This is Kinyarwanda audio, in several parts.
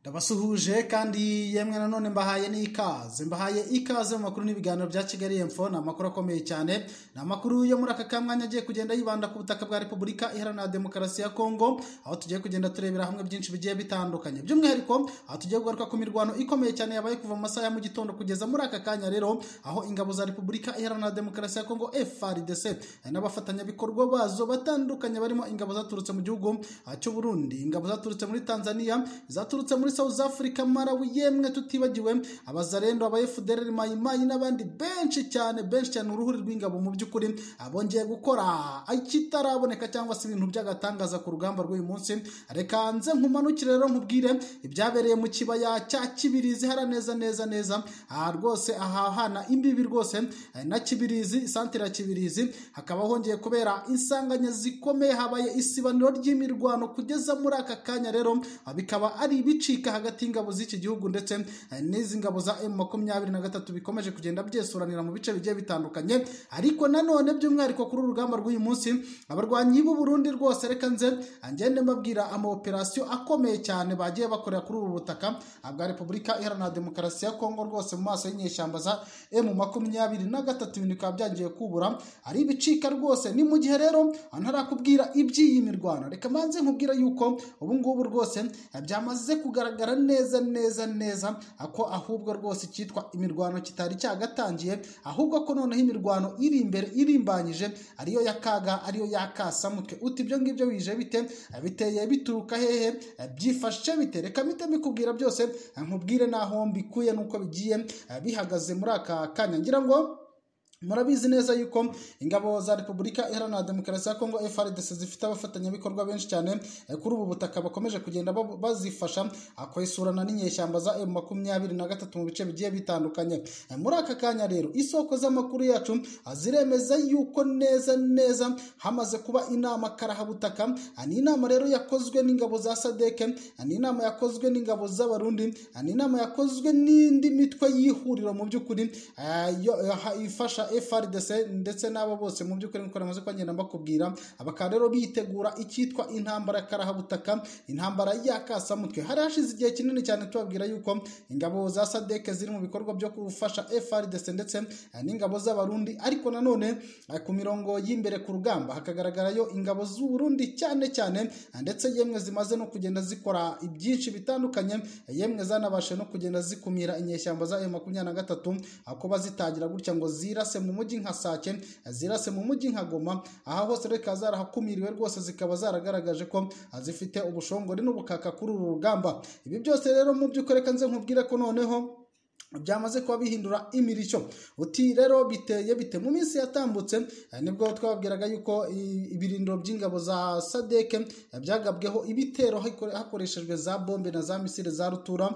ndabasuhuje kandi yemwe nanone mbahaye n'ikaze mbahaye ikaze mu makuru n'ibiganiro bya kigali emfo ni amakuru akomeye cyane ni amakuru yo muri aka kamwanya agiye kugenda yibanda ku butaka bwa repubulika iharanira demokarasi ya kongo aho tugiye kugenda turebera hamwe byinshi bigiye bitandukanye by'umwihariko aho tugiye kugaruka ku mirwano ikomeye cyane yabaye kuva mu masaha ya mu gitondo kugeza muri aka kanya rero aho ingabo za repubulika iharanira demokarasi ya kongo frdc n'abafatanyabikorwa bazo batandukanye barimo ingabo zaturutse mu gihugu cy'uburundi ingabo zaturutse muri tanzania zaturutse muri South Africa Malawi yemwe tutibagiwe abazarendo aba FDLR mayimayi n'abandi benshi cyane benshi cyane uruhuri rw'ingabo mu by'ukuri abongeye gukora ikitaraboneka cyangwa se ibintu by'agatangaza ku rugamba rw'uyu munsi reka nze nkumanukire rero nkubwire ibyabereye mu kibaya cya Kibirizi hara neza neza neza aha rwose ahahana imbibi rwose na Kibirizi santire ya Kibirizi hakaba hongeye kubera insanganya zikomeye habaye isibaniro ry'imirwano kugeza muri aka kanya rero bikaba ari ibicika hagati y'ingabo z'iki gihugu ndetse n'izi ngabo za emu makumyabiri na gatatu bikomeje kugenda byesuranira mu bice bigiye bitandukanye ariko nanone by'umwihariko kuri uru rugamba rw'uyu munsi abarwanyi b'u Burundi rwose reka nze ngende mbabwira amaoperasiyo akomeye cyane bagiye bakorera kuri ubu butaka bwa repubulika iharanira demokarasi ya kongo rwose mu maso y'inyeshyamba za emu makumyabiri na gatatu ibintu bikaba byangiye kubura ari ibicika rwose ni mu gihe rero ntarakubwira iby'iyi mirwano reka manze nkubwira yuko ubu ngubu rwose byamaze kugaragara bigaragara neza neza neza ako ahubwo rwose cyitwa imirwano kitari cyagatangiye ahubwo ko noneho imirwano iri imbere irimbanyije ariyo ya kaga ariyo ya kasamutwe uti ibyo ngibyo bije bite biteye bituruka hehe byifashe bite reka mpite mbikubwira byose nkubwire n'aho mbikuye n'uko bigiye bihagaze muri aka kanya ngira ngo murabizi neza yuko ingabo za repubulika iharanira demokarasi ya kongo frdc zifite abafatanyabikorwa benshi cyane kuri ubu butaka bakomeje kugenda bazifasha kwesurana n'inyeshyamba za emu makumyabiri na gatatu mu bice bigiye bitandukanye muri aka kanya rero isoko z'amakuru yacu ziremeza yuko neza neza hamaze kuba inama karahabutaka ni inama rero yakozwe n'ingabo za sadeke ni inama yakozwe n'ingabo z'abarundi ni inama yakozwe n'indi mitwe y'ihuriro mu by'ukuri ifasha FRDC ndetse n'abo bose mu by'ukuri nkora amaze kwagenda mbakubwira abakaba rero bitegura icyitwa intambara karahabutaka intambara ya kasamutwe hari hashize igihe kinini cyane tubabwira yuko ingabo za sadeke ziri mu bikorwa byo gufasha FRDC ndetse n'ingabo z'abarundi ariko nanone ku mirongo y'imbere ku rugamba hakagaragarayo ingabo z'uburundi cyane cyane ndetse yemwe zimaze no kugenda zikora ibyinshi bitandukanye yemwe zanabashe no kugenda zikumira inyeshyamba za M23 kuba zitangira gutya ngo zirase mu mujyi nka Sake zirase mu mujyi nka Goma aha hose reka zarahakumiriwe rwose zikaba zaragaragaje ko zifite ubushongori n'ubukaka kuri uru rugamba ibi byose rero mu by'ukuri reka nze nkubwire ko noneho byamaze kuba bihindura imirishyo uti rero biteye bite mu minsi yatambutse nibwo twababwiraga yuko ibirindiro by'ingabo za sadeke byagabweho ibitero hakoreshejwe za bombe na za misile za rutura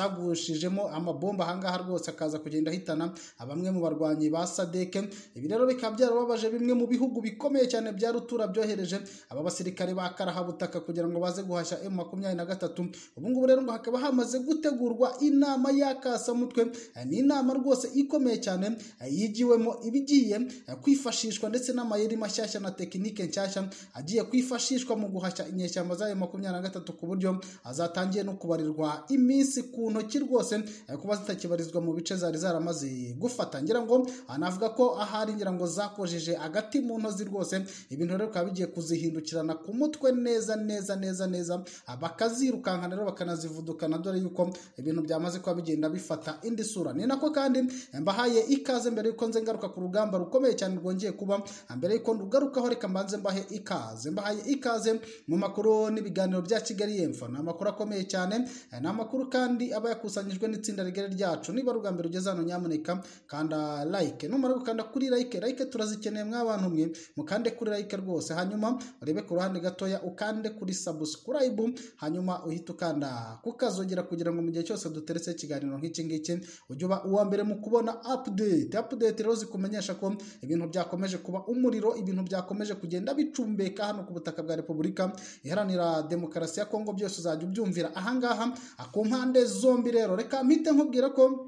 zagushijemo amabomba ahangaha rwose akaza kugenda ahitana bamwe mu barwanyi ba sadeke ibi rero bikaba byarababaje bimwe mu bihugu bikomeye cyane bya rutura byohereje aba basirikare ba karahabutaka kugira ngo baze guhashya emu makumyabiri na gatatu ubu ngubu rero ngo hakaba hamaze gutegurwa inama y'akasamutwe ni inama rwose ikomeye cyane yigiwemo ibigiye kwifashishwa ndetse n'amayeri mashyashya na tekinike nshyashya agiye kwifashishwa mu guhashya inyeshyamba za makumyabiri na gatatu ku buryo zatangiye no kubarirwa iminsi ku ntoki rwose kuba zitakibarizwa mu bice zari zaramaze gufata ngira ngo anavuga ko ahari ngira ngo zakojeje agati mu ntozi rwose ibintu rero bikaba bigiye kuzihindukirana ku mutwe neza neza neza neza bakazirukanka rero bakanazivudukana dore yuko ibintu byamaze kuba bigenda bifata indi sura ni nako kandi mbahaye ikaze mbere yuko nze ngaruka ku rugamba rukomeye cyane rwongeye kuba mbere yuko ndugarukaho reka mbanze mbahe ikaze mbahaye ikaze mu makuru n'ibiganiro bya kigali yemfa ni amakuru akomeye cyane ni amakuru kandi aba yakusanyijwe n'itsinda rigari ryacu niba rugamba rugeze hano nyamuneka kanda like numara gukanda kuri like like turazikeneye mw'abantu mwe mukande kuri like rwose hanyuma urebe ku ruhande gatoya ukande kuri subscribe hanyuma uhita ukanda kukazogera kugira ngo mu gihe cyose duteretse ikiganiro nk'iki ngiki ujya uba uwa mbere mu kubona update update rero zikumenyesha ko ibintu byakomeje kuba umuriro ibintu byakomeje kugenda bicumbeka hano ku butaka bwa repubulika iharanira demokarasi ya kongo byose uzajya ubyumvira ahangaha ku mpande zombi rero reka mpite nkubwira ko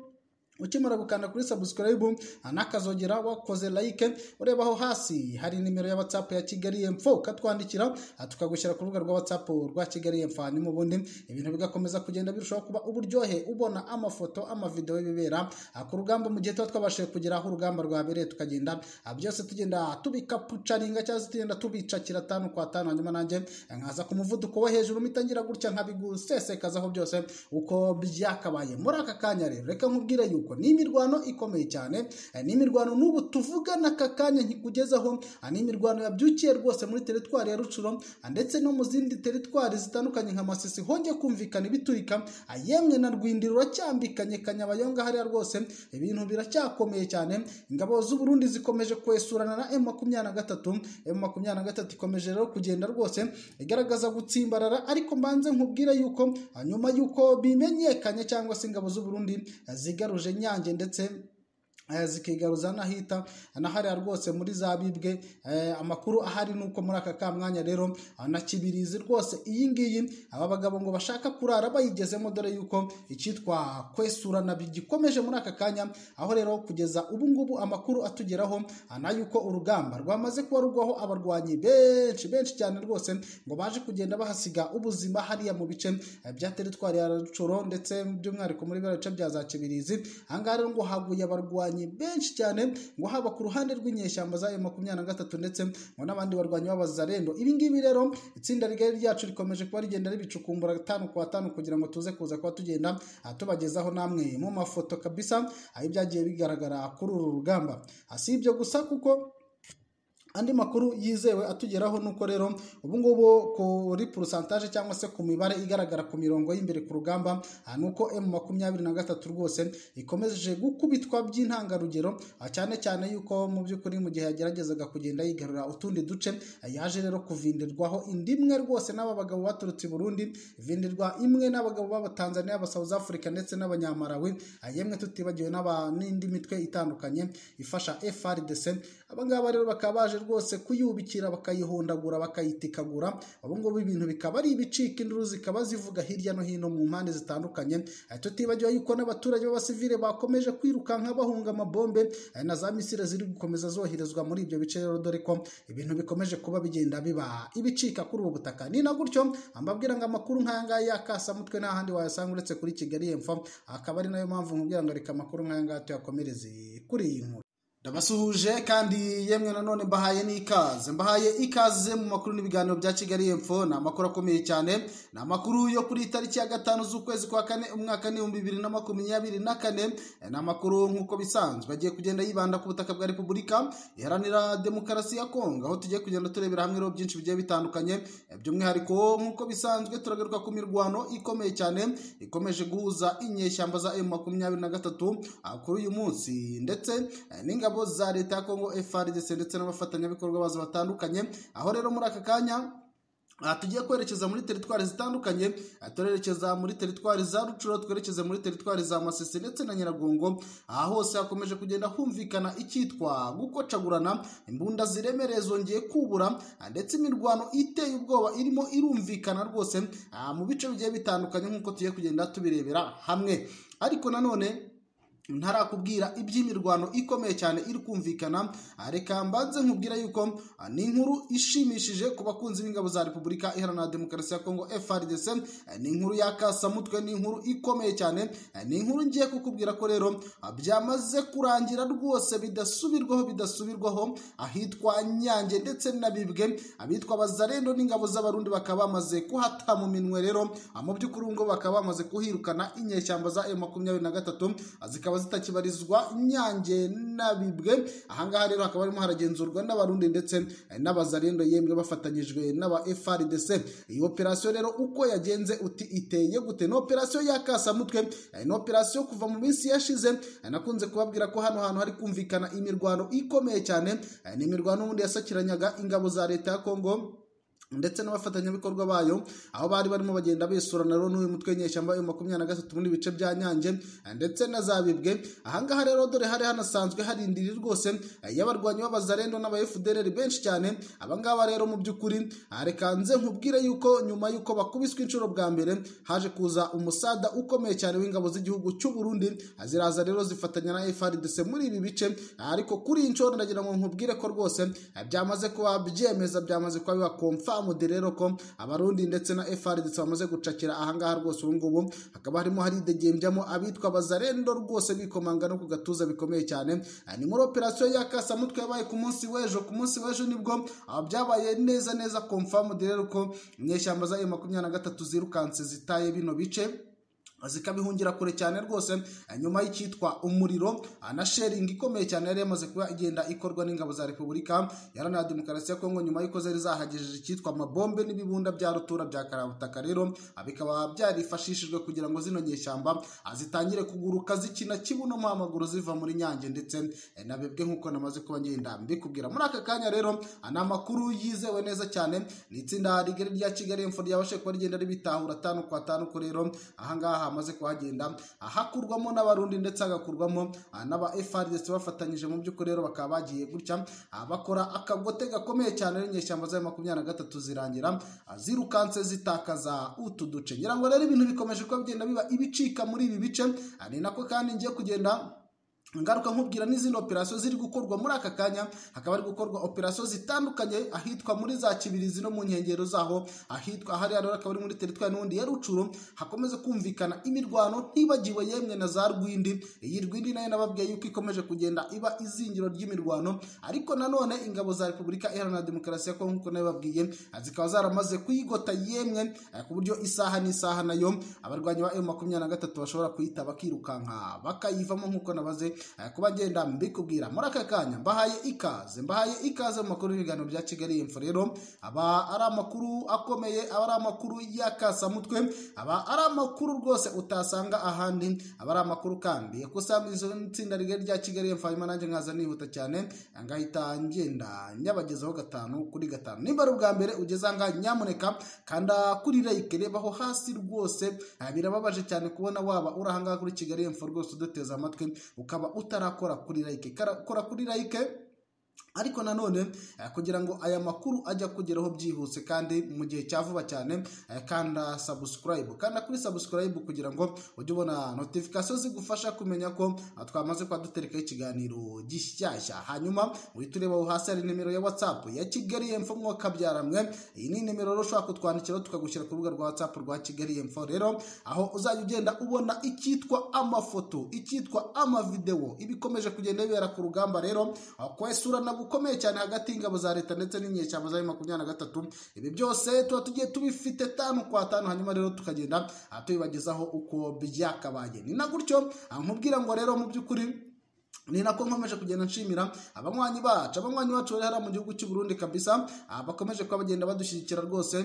ukimara gukanda kuri subscribe anakazogera wakoze like urebaho hasi hari nimero ya whatsapp ya kigali emfo ukatwandikira tukagushyira ku rubuga rwa whatsapp rwa kigali emfo hanyuma ubundi ibintu bigakomeza kugenda birushaho kuba uburyohe ubona amafoto amavidewo y'ibibera ku rugamba mu gihe tuba twabashije kugera aho urugamba rwabereye tukagenda byose tugenda tubikapucaringa cyangwa se tugenda tubicakira tanu kwa tanu hanyuma nanjye nkaza ku muvuduko wo hejuru mitangira gutya nkabigusesekazaho byose uko byakabaye muri aka kanya rero reka nkubwire yuko ni imirwano ikomeye cyane ni imirwano n'ubu tuvugana aka kanya nkikugezaho ni imirwano yabyukiye rwose muri teritwari ya rucuro ndetse no mu zindi teritwari zitandukanye nka masisi hongeye kumvikana ibiturika yemwe na rwindi ruracyambikanye kanyabayonga hariya rwose ibintu biracyakomeye cyane ingabo z'uburundi zikomeje kwesurana na emu makumyabiri na gatatu emu makumyabiri na gatatu ikomeje rero kugenda rwose igaragaza gutsimbarara ariko mbanze nkubwire yuko nyuma y'uko bimenyekanye cyangwa se ingabo z'uburundi zigaruje nyange ndetse zikigaruza n'ahita na hariya rwose muri za bibwe amakuru ahari ni uko muri aka kamwanya rero na kibirizi rwose iyi ngiyi aba bagabo ngo bashaka kurara bayigezemo dore yuko icyitwa kwesurana bigikomeje muri aka kanya aho rero kugeza ubu ngubu amakuru atugeraho na yuko urugamba rwamaze kuba rugwaho abarwanyi benshi benshi cyane rwose ngo baje kugenda bahasiga ubuzima hariya mu bice bya teritwari ya rucoro ndetse by'umwihariko muri biriya bice bya za kibirizi ahangaha rero ngo haguye abarwanyi benshi cyane ngo haba ku ruhande rw'inyeshyamba za makumyabiri na gatatu ndetse ngo n'abandi barwanyi b'abazarendo ibi ngibi rero itsinda rigari ryacu rikomeje kuba rigenda ribicukumbura atanu ku atanu kugira ngo tuze kuza kuba tugenda tubagezaho namwe mu mafoto kabisa ibyagiye bigaragara kuri uru rugamba si ibyo gusa kuko andi makuru yizewe atugeraho nuko rero ubu ngubu kuri porosantaje cyangwa se ku mibare igaragara ku mirongo y'imbere ku rugamba ni uko emu makumyabiri na gatatu rwose ikomeje gukubitwa by'intangarugero cyane cyane yuko mu by'ukuri mu gihe yageragezaga kugenda yigarura utundi duce yaje rero kuvindirwaho indi imwe rwose n'aba bagabo baturutse i Burundi vindirwa imwe n'abagabo b'abatanzaniya aba South Africa ndetse n'abanyamarawi yemwe tutibagiwe n'indi mitwe itandukanye ifasha FRDC abangaba rero bakaba baje rwose kuyubikira bakayihondagura bakayitikagura ubu ngubu ibintu bikaba ari ibicika induru zikaba zivuga hirya no hino mu mpande zitandukanye tutibagiwe yuko n'abaturage b'abasivile bakomeje kwirukanka bahunga amabombe na za misile ziri gukomeza zoherezwa muri ibyo bice rero dore ko ibintu bikomeje kuba bigenda biba ibicika kuri ubu butaka ni na gutyo mbabwira ngo amakuru nk'aya ngaya yakasa mutwe nta handi wayasanga uretse kuri kigali yemfa akaba ari nayo mpamvu nkubwira ngo reka amakuru nk'aya ngaya tuyakomereze kuri iyi nkuru ndabasuhuje kandi yemwe nanone mbahaye n'ikaze mbahaye ikaze mu makuru n'ibiganiro bya kigali yemfo ni amakuru akomeye cyane ni amakuru yo kuri tariki ya gatanu z'ukwezi kwa kane umwaka n'ibihumbi bibiri na makumyabiri na kane ni amakuru nk'uko bisanzwe agiye kugenda yibanda ku butaka bwa repubulika iharanira demokarasi ya kongo aho tugiye kugenda turebera hamwe rero byinshi bigiye bitandukanye by'umwihariko nk'uko bisanzwe turagaruka ku mirwano ikomeye cyane ikomeje guhuza inyeshyamba za emu makumyabiri na gatatu kuri uyu munsi ndetse n'ingabo ingabo za leta ya kongo frdc ndetse n'abafatanyabikorwa bazo batandukanye aho rero muri aka kanya aha tugiye kwerekeza muri teritwari zitandukanye turerekeza muri teritwari za rucuro twerekeze muri teritwari za masisi ndetse na nyiragongo aha hose hakomeje kugenda humvikana icyitwa gukocagurana imbunda ziremereye zongeye kubura ndetse imirwano iteye ubwoba irimo irumvikana rwose mu bice bigiye bitandukanye nk'uko tugiye kugenda tubirebera hamwe ariko nanone ntarakubwira iby'imirwano ikomeye cyane iri kumvikana reka mbanze nkubwira yuko ni inkuru ishimishije ku bakunzi b'ingabo za repubulika iharanira demokarasi ya kongo frdc ni inkuru y'akasamutwe ni inkuru ikomeye cyane ni inkuru ngiye kukubwira ko rero byamaze kurangira rwose bidasubirwaho bidasubirwaho ahitwa nyange ndetse n'abibwe abitwa abazarendo n'ingabo z'abarundi bakaba bamaze kuhata mu minwe rero mu by'ukuri ngo bakaba bamaze kuhirukana inyeshyamba za e makumyabiri na gatatu zikaba zikaba zitakibarizwa nyange n'abibwe ahangaha rero hakaba harimo haragenzurwa n'abarundi ndetse n'abazarendo yemwe bafatanyijwe n'aba frdc iyi operasiyo rero uko yagenze uti iteye gute ni operasiyo y'akasamutwe ni operasiyo kuva mu minsi yashize nakunze kubabwira ko hano hantu hari kumvikana imirwano ikomeye cyane ni imirwano ubundi yasakiranyaga ingabo za leta ya kongo ndetse n'abafatanyabikorwa bayo aho bari barimo bagenda bisurana rero n'uyu mutwe nyeshyamba wa makumyabiri na gatatu muri bice bya nyange ndetse na zabibwe ahangaha rero dore hari hanasanzwe hari indiri rwose y'abarwanyi b'abazarendo n'aba FDLR benshi cyane abangaba rero mu by'ukuri reka nze nkubwire yuko nyuma yuko bakubiswe inshuro bwa mbere haje kuza umusada ukomeye cyane w'ingabo z'igihugu cy'u Burundi ziraza rero zifatanya na FARDC muri ibi bice ariko kuri iyi nshuro ndagira ngo nkubwire ko rwose byamaze kuba byemeza byamaze kuba biba confirm Mude rero ko abarundi ndetse na FRDC bamaze gucakira ahangaha rwose ubu ngubu hakaba harimo haridegembya abitwa bazarendo rwose bikomanga no ku gatuza bikomeye cyane ni muri operasiyo y'akasa mutwe yabaye ku munsi w'ejo ku munsi w'ejo nibwo byabaye neza neza confirmed rero ko inyeshyamba za makumyabiri na gatatu zirukanse zitaye bino bice zikabihungira kure cyane rwose nyuma y'icyitwa umuriro na sharing ikomeye cyane yari yamaze kuba igenda ikorwa n'ingabo za repubulika yarana demokarasi ya kongo nyuma y'uko zari zahagejeje icyitwa amabombe n'ibibunda bya rutura bya karabutaka rero bikaba byarifashishijwe kugira ngo zino nyeshyamba zitangire kuguruka zikina kibuno mu amaguru ziva muri nyange ndetse nabibwe nk'uko namaze kuba ngenda mbikubwira muri aka kanya rero ni amakuru yizewe neza cyane ni itsinda rigari rya kigali imfo ryabashe kuba rigenda ribitahura atanu ku atanu ko rero ahangaha hamaze kuhagenda hakurwamo n'abarundi ndetse hagakurwamo n'aba FRDC bafatanyije mu by'ukuri rero bakaba bagiye gutya bakora akagote gakomeye cyane n'inyeshyamba za makumyabiri na gatatu zirangira zirukanse zitakaza utu duce ngira ngo rero ibintu bikomeje kuba bigenda biba ibicika muri ibi bice ni nako kandi ngiye kugenda ngaruka nkubwira n'izindi operasiyo ziri gukorwa muri aka kanya hakaba hari gukorwa operasiyo zitandukanye ahitwa muri za kibirizi no mu nkengero zaho ahitwa hariya rero akaba ari muri teritwari n'ubundi ya rucuru hakomeze kumvikana imirwano ntibagiwe yemwe na za rwindi iyi rwindi nayo nababwiye yuko ikomeje kugenda iba izingiro ry'imirwano ariko nanone ingabo za repubulika iharanira demokarasi ya kongo nk'uko nabibabwiye zikaba zaramaze kuyigota yemwe ku buryo isaha n'isaha nayo abarwanyi ba emu makumyabiri na gatatu bashobora kuyita bakirukanka bakayivamo nk'uko nabaze kuba ngenda mbikubwira muri aka kanya mbahaye ikaze mbahaye ikaze mu makuru y'ibiganiro bya kigali y'imfo rero aba ari amakuru akomeye aba ari amakuru y'akasamutwe aba ari amakuru rwose utasanga ahandi aba ari amakuru kandi izo itsinda rigari rya kigali y'imfo hanyuma nanjye nkaza nihuta cyane ngahita ngenda nyabagezaho gatanu kuri gatanu nimba ari ubwa mbere ugeze ahangaha nyamuneka kanda kuri reyike rebaho hasi rwose birababaje cyane kubona waba uri ahangaha kuri kigali y'imfo rwose uduteze amatwi ukaba utarakora kuri like kora kuri like ariko nanone kugira ngo aya makuru ajya kugeraho byihuse kandi mu gihe cya vuba cyane kanda subscribe kanda kuri subscribe kugira ngo ujye ubona notification zigufasha kumenya ko twamaze kuba duterekaho ikiganiro gishyashya hanyuma uhita urebaho hasi hari nimero ya whatsapp ya kigali yemfo mwaka byaramwe iyi ni nimero rero ushobora kutwandikira tukagushyira ku rubuga rwa whatsapp rwa kigali yemfo rero aho uzajya ugenda ubona icyitwa amafoto icyitwa amavidewo ibikomeje kugenda bibera ku rugamba rero kwesurana gukomeye cyane hagati y'ingabo za leta ndetse n'inyeshyamba za makumyabiri na gatatu ibi byose tuba tugiye tubifite tanu kwa tanu hanyuma rero tukagenda tubibagezaho uko byakabaye ni na gutyo nkubwira ngo rero mu by'ukuri ni nako nkomeje kugenda nshimira abanywanyi bacu abanywanyi bacu bari hariya mu gihugu cy'u Burundi kabisa bakomeje kuba bagenda badushyigikira rwose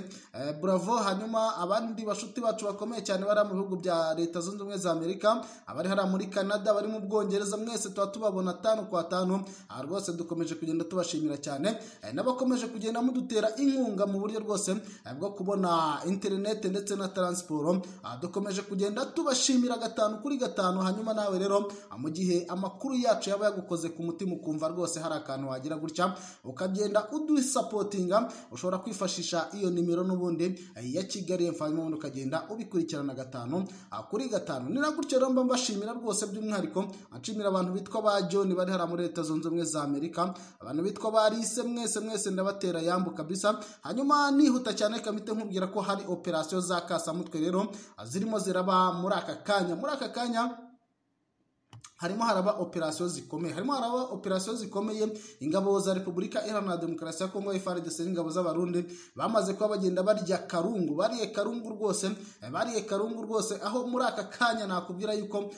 bravo hanyuma abandi bashuti bacu bakomeye cyane bari mu bihugu bya leta zunze ubumwe za Amerika abari hariya muri Canada bari mu Bwongereza mwese tuba tubabona tanu kwa tanu rwose dukomeje kugenda tubashimira cyane n'abakomeje kugenda mudutera inkunga mu buryo rwose bwo kubona internet ndetse na transport dukomeje kugenda tubashimira gatanu kuri gatanu hanyuma nawe rero mu gihe amakuru yacu yaba yagukoze ku mutima ukumva rwose hari akantu wagira gutya ukagenda udusapotinga ushobora kwifashisha iyo nimero n'ubundi ya kigali mfanyuma ubundi ukagenda ubikurikirana gatanu kuri gatanu ni na gutyo rero mba mbashimira rwose by'umwihariko nshimira abantu bitwa ba john bari hariya muri leta zunze ubumwe za amerika abantu bitwa ba lise mwese mwese ndabatera yambu kabisa hanyuma nihuta cyane kamite nkubwira ko hari operasiyo za kasamutwe rero zirimo ziraba muri aka kanya muri aka kanya harimo haraba operasiyo zikomeye harimo haraba operasiyo zikomeye ingabo za repubulika iharanira demokarasi ya kongo frdc n'ingabo z'abarundi bamaze kuba bagenda barya karungu bariye karungu rwose bariye karungu rwose aho muri aka kanya nakubwira yuko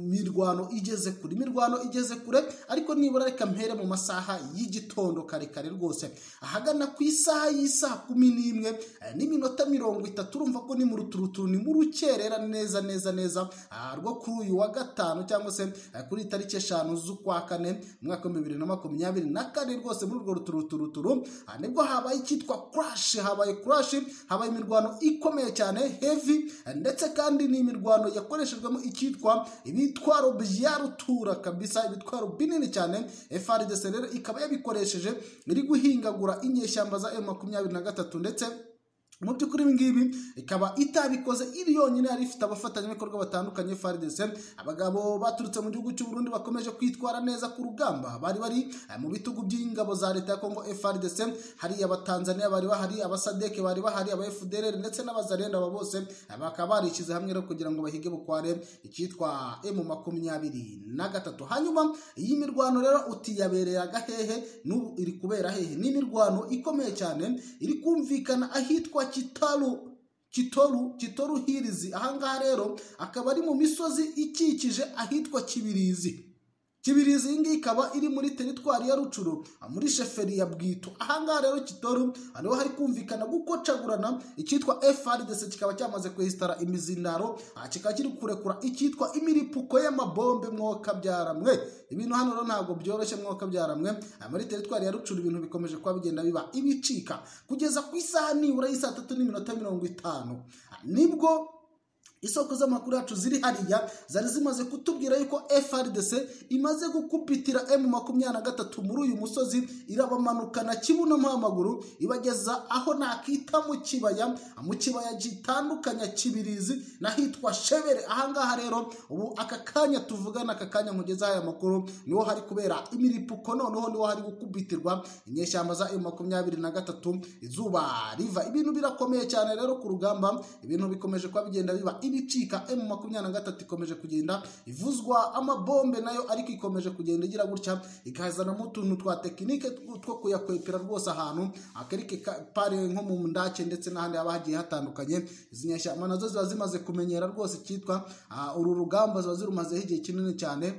imirwano igeze kure imirwano igeze kure ariko nibura reka mpere mu masaha y'igitondo karekare rwose ahagana ku isaha y'isaha kumi n'imwe n'iminota mirongo itatu urumva ko ni mu ruturuturu ni mu rukerera neza neza neza rwo kuri uyu wa gatanu cyangwa rwose kuri tariki eshanu z'ukwa kane umwaka w'ibihumbi bibiri na makumyabiri na kane rwose muri urwo ruturuturu nibwo habaye icyitwa kurashi habaye kurashi habaye imirwano ikomeye cyane hevi ndetse kandi ni imirwano yakoreshejwemo icyitwa ibitwaro bya rutura kabisa ibitwaro binini cyane frdc rero ikaba yabikoresheje iri guhingagura inyeshyamba za m makumyabiri na gatatu ndetse mu by'ukuri ibi ngibi ikaba itabikoze iri yonyine yari ifite abafatanyabikorwa batandukanye FARDC abagabo baturutse mu gihugu cy'u Burundi bakomeje kwitwara neza ku rugamba bari bari mu bitugu by'ingabo za leta ya Kongo FARDC hari abatanzania bari bahari abasadeke bari bahari aba FDLR ndetse n'abazarenda aba bose bakaba barishyize hamwe rero kugira ngo bahige bukware icyitwa M makumyabiri na gatatu hanyuma iyi mirwano rero utiyabereraga hehe n'ubu iri kubera hehe ni imirwano ikomeye cyane iri kumvikana ahitwa Kitalo kitoru kitoru hirizi ahangaha rero akaba ari mu misozi ikikije ahitwa kibirizi kibirizi iyi ngiyi ikaba iri muri teritwari ya rucuru muri sheferi ya bwito ahangaha rero kitoru niho hari kumvikana gukocagurana icyitwa frdc kikaba cyamaze kwesitara imizindaro kikaba kiri kurekura icyitwa imiripuko y'amabombe mwoka byaramwe ibintu hano rero ntabwo byoroshye mwoka byaramwe muri teritwari ya rucuru ibintu bikomeje kuba bigenda biba ibicika kugeza ku isaha nibura y'i saa tatu n'iminota mirongo itanu nibwo isoko z'amakuru yacu ziri hariya zari zimaze kutubwira yuko FRDC imaze gukupitira M makumyabiri na gatatu muri uyu musozi irabamanukana kibuno amaguru ibageza aho nakita mu kibaya mu kibaya gitandukanya kibirizi n'ahitwa shebere ahangaha rero ubu aka kanya tuvugana aka kanya nkugeza aya makuru niho hari kubera imiripuko noneho niho hari gukubitirwa inyeshyamba za M makumyabiri na gatatu izuba riva ibintu birakomeye cyane rero ku rugamba ibintu bikomeje kuba bigenda biba ibicika M makumyabiri na gatatu ikomeje kugenda ivuzwa amabombe nayo ariko ikomeje kugenda igira gutya ikazanamo utuntu twa tekinike two kuyakwepera rwose ahantu akerike pare nko mu ndake ndetse n'ahandi haba hagiye hatandukanye izi nyashyamba nazo ziba zimaze kumenyera rwose icyitwa uru rugamba ziba zirumazeho igihe kinini cyane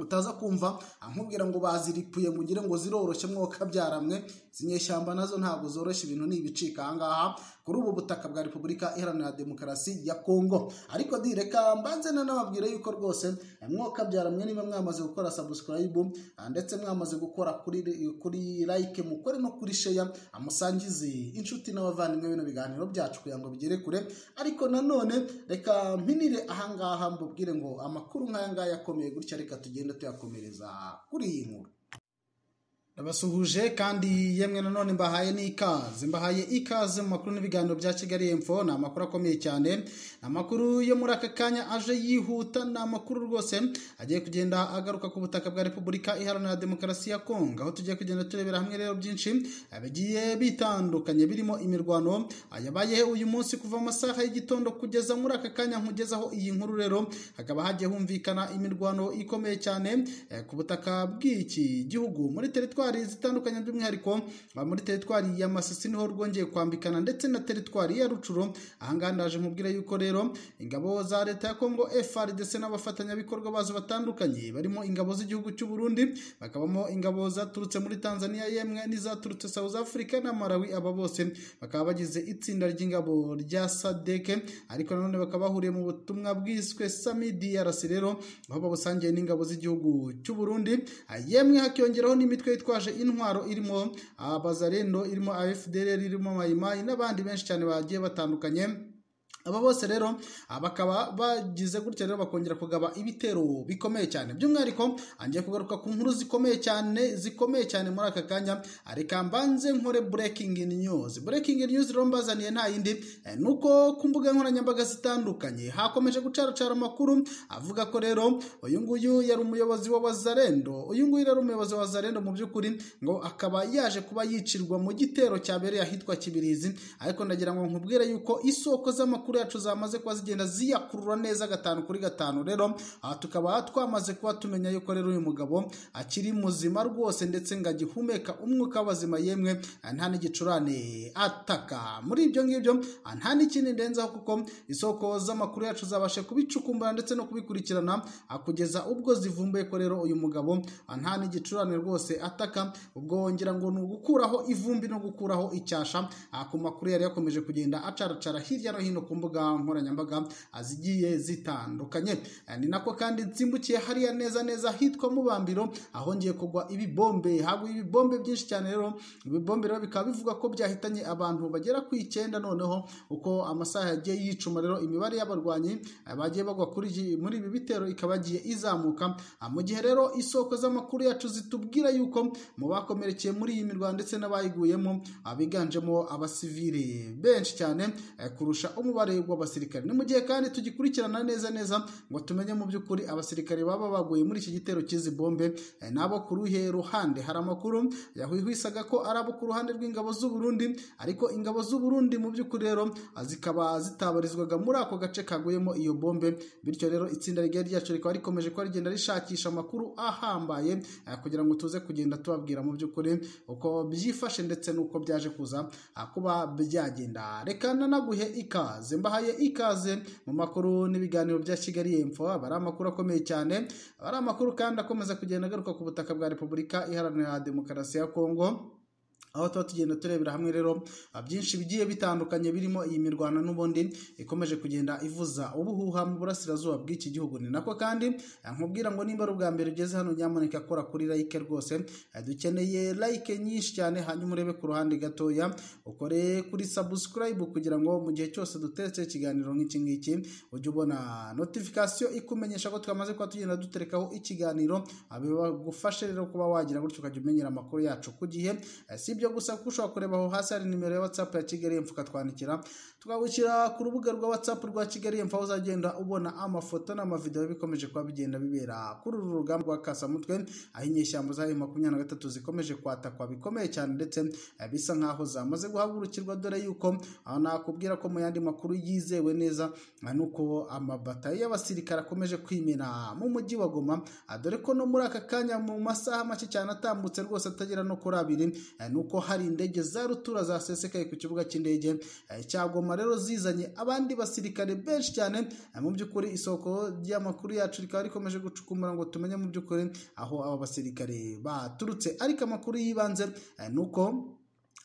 utaza kumva nkubwira ngo baziripuye ngo ugire ngo ziroroshye mwoka byaramwe zinyeshyamba nazo ntabwo zoroshye ibintu ni ibicika ahangaha kuri ubu butaka bwa repubulika iharanira demokarasi ya kongo ariko direka mbanze nanababwire yuko rwose mwoka byaramwe niba mwamaze gukora sabusikarayibu ndetse mwamaze gukora kuri kuri layike mukore no kuri sheya amusangize inshuti n'abavandimwe bino biganiro byacu kugira ngo bigere kure ariko nanone reka mpinire ahangaha mbubwire ngo amakuru nk'ayangaya akomeye gutya reka tugende tugenda tuyakomereza kuri iyi nkuru ndabasuhuje kandi yemwe nanone mbahaye n'ikaze mbahaye ikaze mu makuru n'ibiganiro bya kigali emfo ni amakuru akomeye cyane ni amakuru yo muri aka kanya aje yihuta ni amakuru rwose agiye kugenda agaruka ku butaka bwa repubulika iharanira demokarasi ya kongo aho tugiye kugenda turebera hamwe rero byinshi bigiye bitandukanye birimo imirwano yabaye uyu munsi kuva amasaha y'igitondo kugeza muri aka kanya nkugezaho iyi nkuru rero hakaba hagiye humvikana imirwano ikomeye cyane ku butaka bw'iki gihugu muri teritwari teritwari zitandukanye by'umwihariko muri teritwari ya masisi niho rwongeye kwambikana ndetse na teritwari ya rucuro ahangaha ndaje mubwira yuko rero ingabo za leta ya kongo frdc n'abafatanyabikorwa bazo batandukanye barimo ingabo z'igihugu cy'u burundi bakabamo ingabo zaturutse muri tanzania yemwe n'izaturutse south africa na malawi aba bose bakaba bagize itsinda ry'ingabo rya sadeke ariko nanone bakaba bahuriye mu butumwa bwiswe sami drc rero aho babusangiye n'ingabo z'igihugu cy'u burundi yemwe hakiyongeraho n'imitwe yitwa bitwaje intwaro irimo abazarendo irimo afdr irimo mayimayi n'abandi benshi cyane bagiye batandukanye aba bose rero bakaba bagize gutya rero bakongera kugaba ibitero bikomeye cyane by'umwihariko angiye kugaruka ku nkuru zikomeye cyane zikomeye cyane muri aka kanya reka mbanze nkore breaking news breaking news rero mbazaniye nta yindi nuko ku mbuga nkoranyambaga zitandukanye hakomeje gucaracara amakuru avuga ko rero uyu nguyu yari umuyobozi wa wazarendo uyu nguyu yari umuyobozi wa wazarendo mu by'ukuri ngo akaba yaje kuba yicirwa mu gitero cyabereye ahitwa kibirizi ariko ndagira ngo nkubwire yuko isoko z'amakuru yacu zamaze kuba zigenda ziyakurura neza gatanu kuri gatanu rero tukaba twamaze kuba tumenya yuko rero uyu mugabo akiri muzima rwose ndetse ngo agihumeka umwuka w'abazima yemwe nta n'igicurane ataka muri ibyo ngibyo nta n'ikindi ndenzaho kuko isoko z'amakuru yacu zabashe kubicukumbura ndetse no kubikurikirana kugeza ubwo zivumbuye ko rero uyu mugabo nta n'igicurane rwose ataka ubwo wongera ngo ni ugukuraho ivumbi no gukuraho icyasha ku makuru yari yakomeje kugenda acaracara hirya no hino ku mbuga mbuga nkoranyambaga zigiye zitandukanye ni nako kandi nsimbukiye hariya neza neza hitwa mubambiro ahongeye kugwa ibibombe haguye ibibombe byinshi cyane rero ibibombe rero bikaba bivuga ko byahitanye abantu bagera ku icyenda noneho uko amasaha yagiye yicuma rero imibare y'abarwanyi bagiye bagwa kuri iyi- muri ibi bitero ikaba yagiye izamuka Ah, mu gihe rero isoko z'amakuru yacu zitubwira yuko mu bakomerekeye muri iyi mirwano ndetse n'abayiguyemo ah, biganjemo abasivili benshi cyane eh, kurusha umubare w'abasirikare ni mu gihe kandi tugikurikirana neza neza ngo tumenye mu by'ukuri abasirikare baba baguye muri iki gitero cy'izi bombe eh, nabo ku ruhe ruhande hari amakuru yahwihwisaga ko ari abo ku ruhande rw'ingabo z'u Burundi ariko ingabo z'u Burundi mu by'ukuri rero ah, zikaba zitabarizwaga muri ako gace kaguyemo iyo bombe bityo rero itsinda rigari ryacu rikaba rikomeje kuba rigenda rishakisha amakuru ahambaye eh, kugira ngo tuze kugenda tubabwira mu by'ukuri uko byifashe ndetse n'uko byaje kuza ah, kuba byagenda reka nanaguhe ikaze mbahaye ikaze mu makuru n'ibiganiro bya kigali info aba ari amakuru akomeye cyane aba ari amakuru kandi akomeza kugenda agaruka ku butaka bwa repubulika iharanira demokarasi ya kongo aho tuba tugenda turebera hamwe rero ah, byinshi bigiye bitandukanye birimo iyi mirwano n'ubundi ikomeje kugenda ivuza ubuhuha mu burasirazuba bw'iki gihugu ni nako kandi ah, nkubwira ngo nimba ari ubwa mbere ugeze hano nyamuneka kora kuri like rwose Ah, dukeneye like nyinshi cyane hanyuma urebe ku ruhande gatoya ukore kuri subscribe kugira ngo mu gihe cyose dutetse ikiganiro nk'iki ngiki ujye ubona notification ikumenyesha ko twamaze kuba tugenda duterekaho ikiganiro ah, bibagufashe rero kuba wagira gutyo ukajya umenyera amakuru yacu ku gihe Eh, si ibyo gusa kuko ushobora kureba aho hasi hari nimero ya whatsapp ya kigali emfu ukatwandikira tukagushyira ku rubuga rwa whatsapp rwa kigali emfu aho uzagenda ubona amafoto n'amavidewo bikomeje kuba bigenda bibera kuri uru rugamba rwa kasamutwe aho inyeshyamba zayo makumyabiri na gatatu zikomeje kwatakwa bikomeye cyane ndetse eh, bisa nk'aho zamaze guhagurukirwa dore yuko aho nakubwira ko mu yandi makuru yizewe neza ah, nuko amabatayo y'abasirikare akomeje kwimena mu mujyi wa goma ah, dore ko no muri aka kanya mu masaha make cyane atambutse rwose atagera no kuri abiri eh, ni uko hari indege za rutura zasesekaye ku kibuga cy'indege eh, cya goma rero zizanye abandi basirikare benshi cyane eh, mu by'ukuri isoko ry'amakuru yacu rikaba rikomeje gucukumbura ngo tumenye mu by'ukuri aho aba basirikare baturutse ariko amakuru y'ibanze eh, ni uko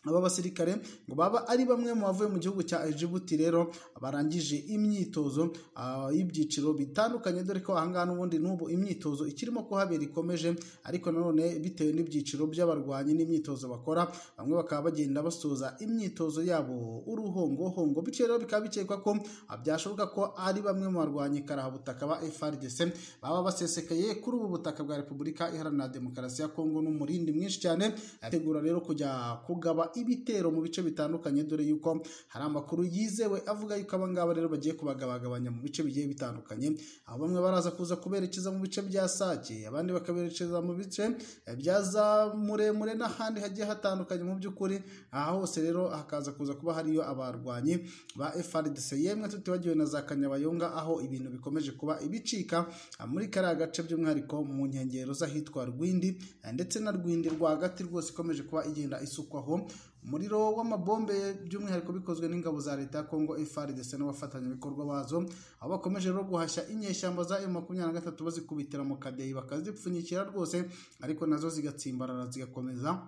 aba basirikare ngo baba ari bamwe mu bavuye mu gihugu cya Djibouti rero barangije imyitozo ah, y'ibyiciro bitandukanye dore ko ahangaha n'ubundi n'ubu imyitozo ikirimo kuhabera ikomeje ariko nanone bitewe n'ibyiciro by'abarwanyi n'imyitozo bakora bamwe bakaba bagenda basoza imyitozo yabo uruhongohongo bityo rero bikaba bikekwa ko ah, byashoboka ko ari bamwe mu barwanyi karahabutaka ba FRDC baba basesekaye kuri ubu butaka bwa Repubulika Iharanira Demokarasi ya Kongo n'umurindi mwinshi cyane ategura rero kujya kugaba ibitero mu bice bitandukanye dore yuko hari amakuru yizewe avuga yuko aba ngaba rero bagiye kubagabagabanya mu bice bigiye bitandukanye aho bamwe baraza kuza kuberekeza mu bice bya Sake abandi bakaberekeza mu bice eh, bya za muremure n'ahandi hagiye hatandukanye mu by'ukuri aha hose rero hakaza kuza kuba hariyo abarwanyi ba FRDC yemwe tutibagiwe na za Kanyabayonga aho ibintu bikomeje kuba ibicika ah, muri kariya gace by'umwihariko mu nkengero z'ahitwa Rwindi eh, ndetse na Rwindi rwagati rwose ikomeje kuba igenda isukwaho umuriro w'amabombe by'umwihariko bikozwe n'ingabo za leta ya Kongo FARDC n'abafatanyabikorwa bazo aho bakomeje rero guhashya inyeshyamba za M23 bazikubitira mu kadeyi bakazipfunyikira rwose ariko nazo zigatsimbarara zigakomeza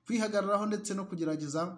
kwihagararaho ndetse no kugerageza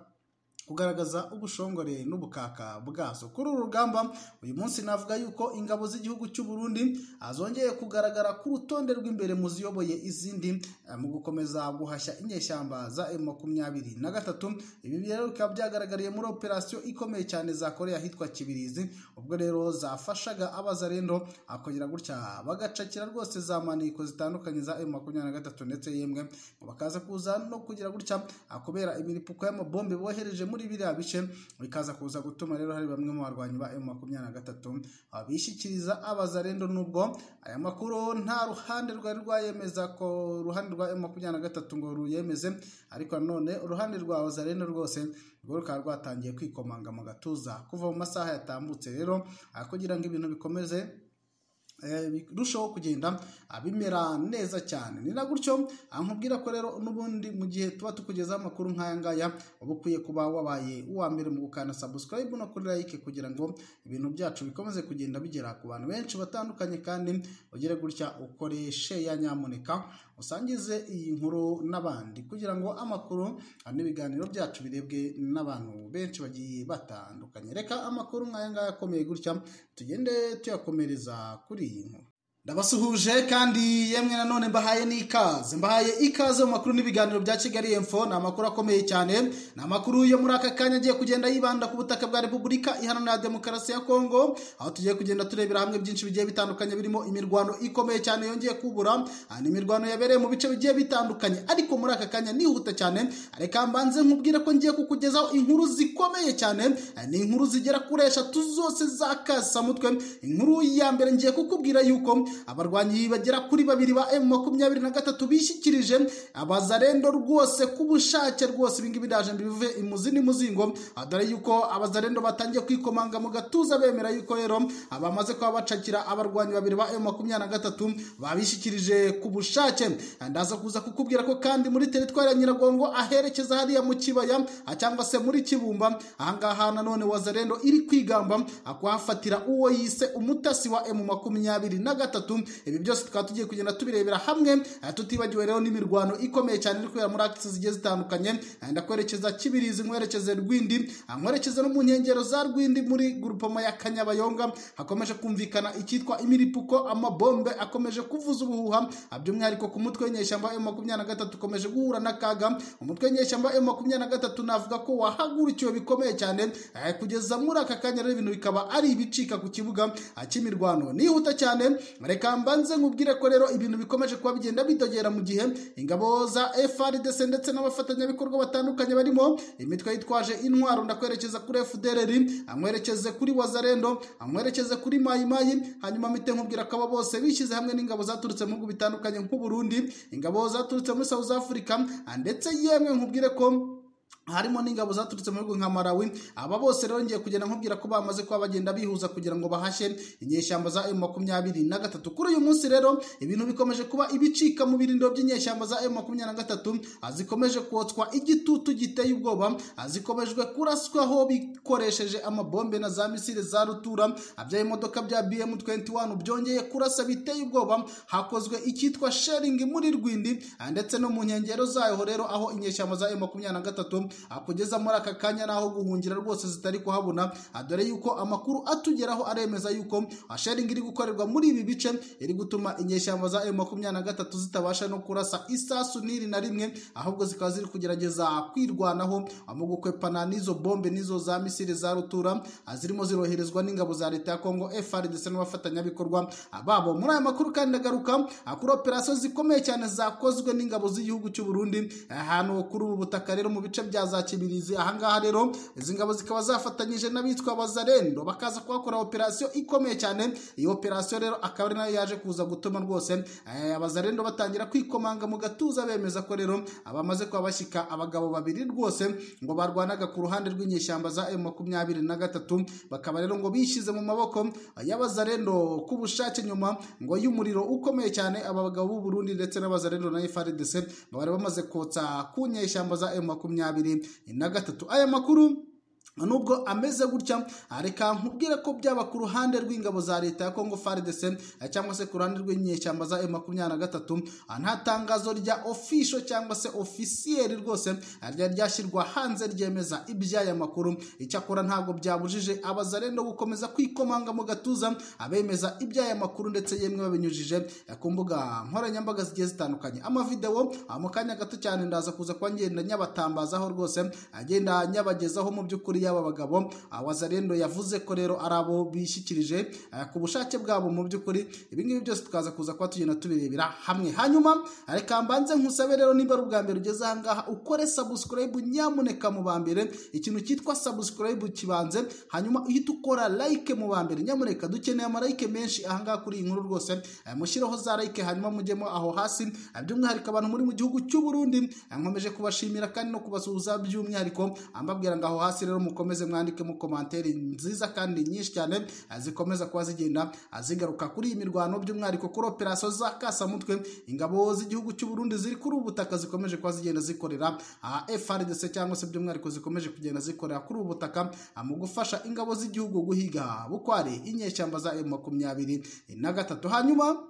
kugaragaza ubushongore n'ubukaka bwazo kuri uru rugamba uyu munsi navuga yuko ingabo z'igihugu cy'u Burundi ah, zongeye kugaragara ku rutonde rw'imbere mu ziyoboye izindi ah, mu gukomeza guhashya inyeshyamba za M23 na gatatu ibi rero bikaba byagaragariye muri operasiyo ikomeye cyane zakoreye ahitwa Kibirizi ubwo rero zafashaga abazarendo akongera gutya bagacakira rwose za maniko zitandukanye za M23 ndetse yemwe ngo bakaza kuza no kugira gutya ah, kubera imiripuko y'amabombe bohereje muri biriya bice bikaza kuza gutuma rero hari bamwe mu barwanyi ba M23 ah, bishyikiriza abazarendo nubwo aya makuru nta ruhande rwari rwayemeza ko uruhande rwa M23 ngo ruyemeze ariko nanone uruhande rwa abazarendo rwose rwo rukaba rwatangiye kwikomanga mu gatuza kuva mu masaha yatambutse rero ah, kugira ngo ibintu bikomeze eh, birushaho kugenda ah, bimera neza cyane ni na gutyo ah, nkubwira ko rero n'ubundi mu gihe tuba tukugezaho amakuru nk'aya ngaya uba ukwiye kuba wabaye uwa mbere mu gukanda subscribe no kuri like kugira ngo ibintu byacu bikomeze kugenda bigera ku bantu benshi batandukanye kandi ugire gutya ukoreshe ya nyamuneka usangize iyi nkuru n'abandi kugira ngo amakuru ah, n'ibiganiro byacu birebwe n'abantu benshi bagiye batandukanye reka amakuru nk'aya ngaya akomeye gutya tugende tuyakomereza kuri iyi nkuru ndabasuhuje kandi yemwe nanone mbahaye n'ikaze mbahaye ikaze mu makuru n'ibiganiro bya kigali info ni amakuru akomeye cyane ni amakuru yo muri aka kanya agiye kugenda yibanda ku butaka bwa repubulika iharanira demokarasi ya kongo aho tugiye kugenda turebera hamwe byinshi bigiye bitandukanye birimo imirwano ikomeye cyane yongeye kubura aha ni imirwano yabereye mu bice bigiye bitandukanye ariko muri aka kanya nihuta cyane reka mbanze nkubwire ko ngiye kukugezaho inkuru zikomeye cyane ni inkuru zigera kuri eshatu zose za kasamutwe inkuru ya mbere ngiye kukubwira yuko abarwanyi bagera kuri babiri ba emu makumyabiri na gatatu bishyikirije abazarendo rwose ku bushake rwose ibingibi ndaje mbivuve imuzi n'imuzingo Ah, dore yuko abazarendo batangiye kwikomanga mu gatuza bemera yuko rero ah, bamaze kuba bacakira abarwanyi babiri ba emu makumyabiri na gatatu babishyikirije ku bushake Ah, ndaza kuza kukubwira ko kandi muri teritwari ya nyiragongo aherekeza hariya mu kibaya ah, cyangwa se muri kibumba ahangaha nanone wazarendo iri kwigamba ah, kuhafatira uwo yise umutasi wa emu makumyabiri na gatatu ibi byose tukaba tugiye kugenda tubirebera hamwe ah, tutibagiwe rero n'imirwano ikomeye cyane iri kubera muri akisi zigiye zitandukanye Ah, ndakwerekeza kibirizi nkwerekeze rwindi Ah, nkwerekeze no mu nkengero za rwindi muri gurupoma ya kanyabayonga hakomeje kumvikana icyitwa imiripuko amabombe akomeje kuvuza ubuhuha Ah, by'umwihariko ku mutwe w'inyeshyamba emu makumyabiri na gatatu ukomeje guhura n'akaga umutwe w'inyeshyamba emu makumyabiri na gatatu navuga ko wahagurikiwe bikomeye cyane Ah, kugeza muri aka kanya rero ibintu bikaba ari ibicika ku kibuga ah, cy'imirwano nihuta cyane reka mbanze nkubwire ko rero ibintu bikomeje kuba bigenda bidogera mu gihe ingabo za FRDC ndetse n'abafatanyabikorwa batandukanye barimo imitwe yitwaje intwaro ndakwerekeza kuri FDLR amwerekeze kuri Wazarendo amwerekeze kuri Mayi Mayi hanyuma mpite nkubwira ko abo bose bishyize hamwe n'ingabo zaturutse mu bihugu bitandukanye nk'u Burundi ingabo zaturutse muri South Africa ndetse yemwe nkubwire ko harimo n'ingabo zaturutse mu bihugu nka Malawi aba bose rero ngiye kugenda nkubwira ko bamaze kuba bagenda bihuza kugira ngo bahashye inyeshyamba za M23 kuri uyu munsi rero ibintu bikomeje kuba ibicika mu birindo by'inyeshyamba za M23 zikomeje kotswa igitutu giteye ubwoba zikomejwe kuraswaho bikoresheje amabombe na za misile za rutura bya imodoka bya BM21 byongeye kurasa biteye ubwoba hakozwe icyitwa sharing muri Rwindi ndetse no mu nkengero zayo rero aho inyeshyamba za M23 Ah, kugeza muri aka kanya naho guhungira rwose zitari kuhabona Ah, dore yuko amakuru atugeraho aremeza yuko ah, sharing iri gukorerwa muri ibi bice iri gutuma inyeshyamba za M23 zitabasha no kurasa isasu n'iri na rimwe ahubwo zikaba ziri kugerageza kwirwanaho ah, mu gukwepana n'izo bombe n'izo za misile za rutura ah, zirimo ziroherezwa n'ingabo za leta ya Kongo FARDC n'abafatanyabikorwa ah, babo muri aya makuru kandi ndagaruka ah, kuri operasiyo zikomeye cyane zakozwe n'ingabo z'igihugu cy'u Burundi ahantu kuri ubu butaka rero mu bice bya za Kibirizi ahangaha rero izi ngabo zikaba zafatanyije n'abitwa Bazarendo bakaza kuhakora operasiyo ikomeye cyane iyi operasiyo rero akaba ari nayo yaje kuza gutuma rwose eh, Abazarendo batangira kwikomanga mu gatuza bemeza ko rero abamaze kuba bashyika abagabo babiri rwose ngo barwanaga ku ruhande rw'inyeshyamba za M23 bakaba rero ngo bishyize mu maboko y'Abazarendo ku bushake nyuma ngo y'umuriro ukomeye cyane aba bagabo b'u Burundi ndetse n'Abazarendo na FARDC bari bamaze kotsa ku nyeshyamba za M23 makumyabiri na gatatu aya makuru nubwo ameze gutya reka nkubwire ko byaba ku ruhande rw'ingabo za leta ya Congo FARDC eh, cyangwa se ku ruhande rw'inyeshyamba za M23 ah, nta tangazo rya official cyangwa se officiel rwose ah, ryari ryashyirwa hanze ryemeza iby'aya makuru icyakora ntabwo byabujije abazarendo gukomeza kwikomanga mu gatuza abemeza iby'aya makuru ndetse yemwe babinyujije eh, ku mbuga nkoranyambaga zigiye zitandukanye amavideo ah, mu kanya gato cyane ndaza kuza kuba ngenda nyabatambazaho rwose agenda nyabagezaho mu by'ukuri y'aba bagabo ah, wazarendo yavuze ko rero ari abo bishyikirije ah, ku bushake bwabo mu by'ukuri ibi ngibi byose tukaza kuza kuba tugenda tubirebera hamwe hanyuma ah, reka mbanze nkusabe rero niba ari ubwa mbere ugeze aha ngaha ukore subscribe nyamuneka mu ba mbere ikintu cyitwa subscribe kibanze hanyuma uhita ukora like mu ba mbere nyamuneka dukeneye amalike menshi aha ngaha kuri iyi nkuru rwose ah, mushyireho za like hanyuma mujyemo aho hasi ah, by'umwihariko abantu muri mu gihugu cy'u Burundi ah, nkomeje kubashimira kandi no kubasuhuza by'umwihariko ambabwira ngo aho hasi rero mu mukomeze mwandike mu komantere nziza kandi nyinshi cyane zikomeza kuba zigenda zigaruka kuri iyi mirwano by'umwihariko kuri operasiyo za kasamutwe ingabo z'igihugu cy'u Burundi ziri kuri ubu butaka zikomeje kuba zigenda zikorera FRDC cyangwa se by'umwihariko zikomeje kugenda zikorera kuri ubu butaka mu gufasha ingabo z'igihugu guhiga bukware inyeshyamba za M23 na gatatu hanyuma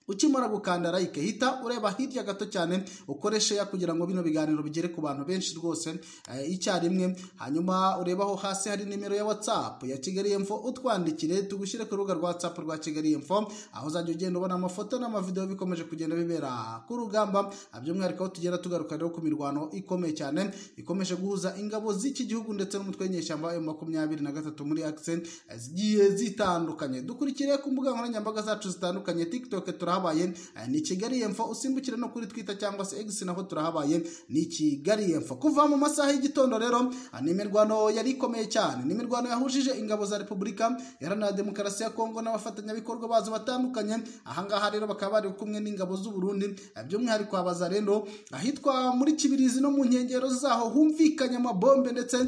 ukimara gukanda like hita ureba hirya gato cyane ukoreshe ya kugira ngo bino biganiro bigere ku bantu benshi rwose eh, icyarimwe hanyuma urebaho hasi hari nimero ya whatsapp ya kigali info utwandikire tugushyire ku rubuga rwa whatsapp rwa kigali info aho uzajya ugenda ubona amafoto n'amavideo bikomeje kugenda bibera ku rugamba by'umwihariko aho tugenda tugaruka rero ku mirwano ikomeye cyane ikomeje guhuza ingabo z'iki gihugu ndetse n'umutwe w'inyeshyamba wa makumyabiri na gatatu muri akse eh, zigiye zitandukanye dukurikire ku mbuga nkoranyambaga zacu zitandukanye tiktok turaha turahabaye ni kigali yemfa usimbukire no kuri twita cyangwa se egisi naho turahabaye ni kigali yemfa kuva mu masaha y'igitondo rero ni imirwano yari ikomeye cyane ni imirwano yahujije ingabo za repubulika iharanira demokarasi ya kongo n'abafatanyabikorwa bazo batandukanye ahangaha rero bakaba bari kumwe n'ingabo z'u Burundi by'umwihariko abaza rero ahitwa muri kibirizi no mu nkengero zaho humvikanye amabombe ndetse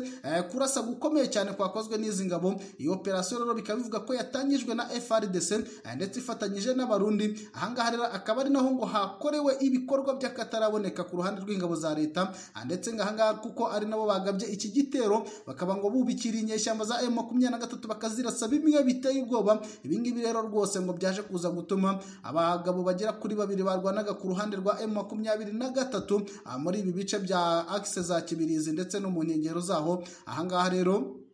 kurasa gukomeye cyane kwakozwe n'izi ngabo iyi operasiyo rero bikaba bivuga ko yatangijwe na FRDC ndetse ifatanyije n'abarundi ahangaha rero akaba ari naho ngo hakorewe ibikorwa by'akataraboneka ku ruhande rw'ingabo za leta ndetse ngahangaha kuko ari nabo bagabye iki gitero bakaba ngo bubikira inyeshyamba za emu makumyabiri na gatatu bakazirasa bimwe biteye ubwoba ibingibi rero rwose ngo byaje kuza gutuma abagabo bagera kuri babiri barwanaga ku ruhande rwa emu makumyabiri na gatatu muri ibi bice bya akise za kibirizi ndetse no mu nkengero zaho ahangaha rero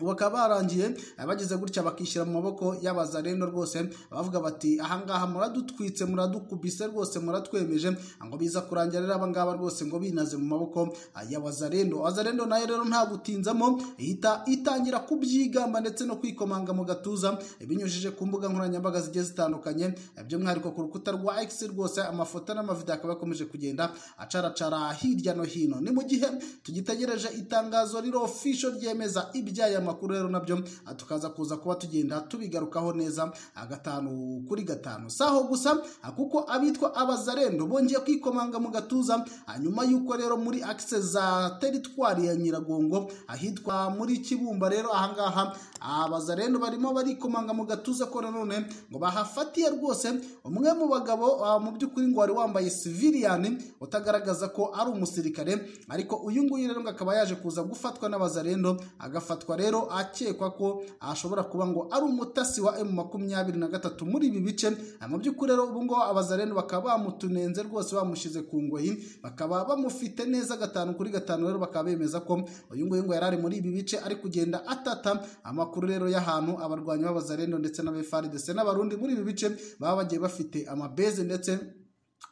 bakaba barangiye bageze gutya bakishyira mu maboko y'abazarendo rwose bavuga bati ahangaha muradutwitse muradukubise rwose muratwemeje ngo biza kurangira rero abangaba rwose ngo binaze mu maboko y'abazarendo abazarendo nayo rero nta gutinzamo ihita itangira kubyigamba ndetse no kwikomanga mu gatuza binyujije ku mbuga nkoranyambaga zigiye zitandukanye by'umwihariko ku rukuta rwa x rwose amafoto n'amavidewo akaba yakomeje kugenda acaracara hirya no hino ni mu gihe tugitegereje itangazo riro ofisho ryemeza ibyaya amakuru rero nabyo tukaza kuza kuba tugenda tubigarukaho neza gatanu kuri gatanu saho gusa kuko abitwa abazarendo bongeye kwikomanga mu gatuza nyuma y'uko rero muri akise za teritwari ya nyiragongo ahitwa muri kibumba rero ahangaha abazarendo barimo barikomanga mu gatuza ko nanone ngo bahafatiye rwose umwe mu bagabo mu by'ukuri ngo wari wambaye siviliyani utagaragaza ko ari umusirikare ariko uyu nguyu rero ngo akaba yaje kuza gufatwa n'abazarendo agafatwa rero rero akekwa ko ashobora kuba ngo ari umutasi wa emu makumyabiri na gatatu muri ibi bice mu by'ukuri rero ubu ngubu abazareno bakaba bamutunenze rwose bamushyize ku ngoyi bakaba bamufite neza gatanu kuri gatanu rero bakaba bemeza ko uyu nguyu ngo yari ari muri ibi bice ari kugenda atata amakuru rero y'ahantu abarwanyi b'abazareno ndetse n'abefaridese n'abarundi muri ibi bice baba bagiye bafite amabeze ndetse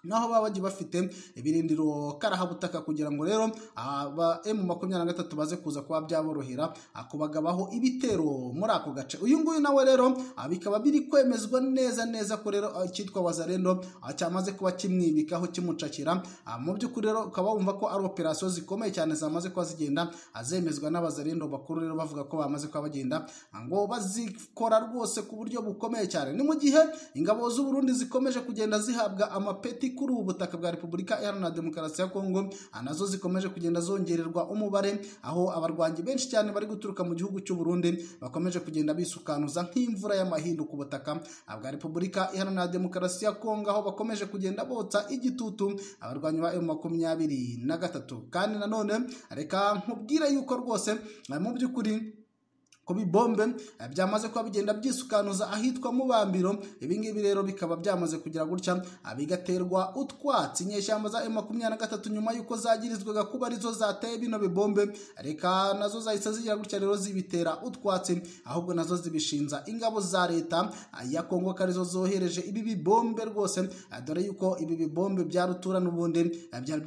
naho baba bagiye bafite ibirindiro karahabutaka kugira ngo rero aba emu makumyabiri na gatatu baze kuza kuba byaborohera kubagabaho ibitero muri ako gace uyu nguyu nawe rero bikaba biri kwemezwa neza neza ko rero cyitwa wazarendo cyamaze kuba kimwibikaho kimucakira mu by'ukuri rero ukaba wumva ko ari operasiyo zikomeye cyane zamaze kuba zigenda azemezwa n'abazarendo bakuru rero bavuga ko bamaze kuba bagenda ngo bazikora rwose ku buryo bukomeye cyane ni mu gihe ingabo z'u Burundi zikomeje kugenda zihabwa amapeti kuri ubu butaka bwa repubulika iharanira demokarasi ya kongo nazo zikomeje kugenda zongererwa umubare aho abarwanyi benshi cyane bari guturuka mu gihugu cy'u Burundi bakomeje kugenda bisukanuza nk'imvura y'amahindu ku butaka bwa repubulika iharanira demokarasi ya kongo aho bakomeje kugenda botsa igitutu abarwanyi ba emu makumyabiri na gatatu kandi nanone reka nkubwire yuko rwose mu by'ukuri kuba ibombe byamaze kuba bigenda byisukanuza ahitwa mubambiro ibingibi rero bikaba byamaze kugira gutya bigaterwa utwatsi inyeshyamba za makumyabiri na gatatu nyuma y'uko zagirizwaga kuba arizo zateye bino bibombe reka nazo zahise zigira gutya rero zibitera utwatsi ahubwo nazo zibishinza ingabo za leta ya kongo ko arizo zohereje ibi bibombe rwose dore y'uko ibi bibombe bya rutura n'ubundi byari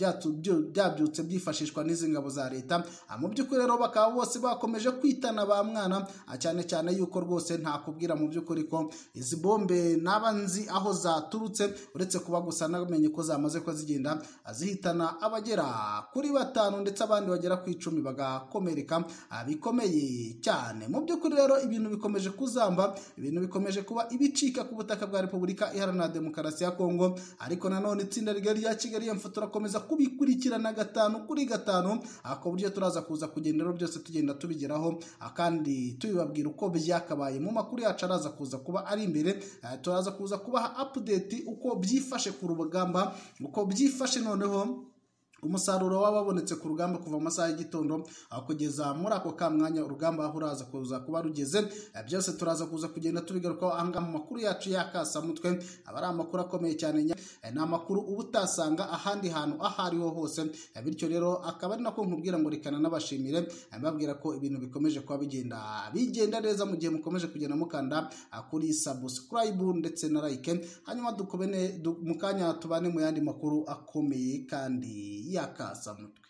byabyutse byifashishwa n'izi ngabo za leta mu by'ukuri rero bakaba bose bakomeje kwitana ba mwana mwana cyane cyane yuko rwose ntakubwira mu by'ukuri ko izi bombe naba nzi aho zaturutse uretse kuba gusa namenye ko zamaze ko zigenda zihitana abagera kuri batanu ndetse abandi bagera ku icumi bagakomereka bikomeye cyane mu by'ukuri rero ibintu bikomeje kuzamba ibintu bikomeje kuba ibicika ku butaka bwa repubulika iharanira demokarasi ya kongo ariko nanone itsinda rigari rya kigali yemfu turakomeza kubikurikirana gatanu kuri gatanu ku buryo turaza kuza kugenda rero byose tugenda tubigeraho kandi tubibabwira uko byakabaye mu makuru yacu araza kuza kuba ari imbere turaza kuza kubaha update uko byifashe ku rugamba uko byifashe noneho umusaruro wababonetse ku rugamba kuva mu masaha y'igitondo kugeza muri ako ka mwanya urugamba aho uraza kuza kuba rugeze byose turaza kuza kugenda tubigarukaho ahangaha mu makuru yacu y'akasamutwe aba ari amakuru akomeye cyane ni amakuru uba utasanga ahandi hantu aho ariho hose bityo rero akaba ari nako nkubwira ngo rekana n'abashimire mbabwira ko ibintu bikomeje kuba bigenda bigenda neza mu gihe mukomeje kugenda mukanda kuri subscribe ndetse na like hanyuma dukobene mu kanya tubane mu yandi makuru akomeye kandi y'akasamutwe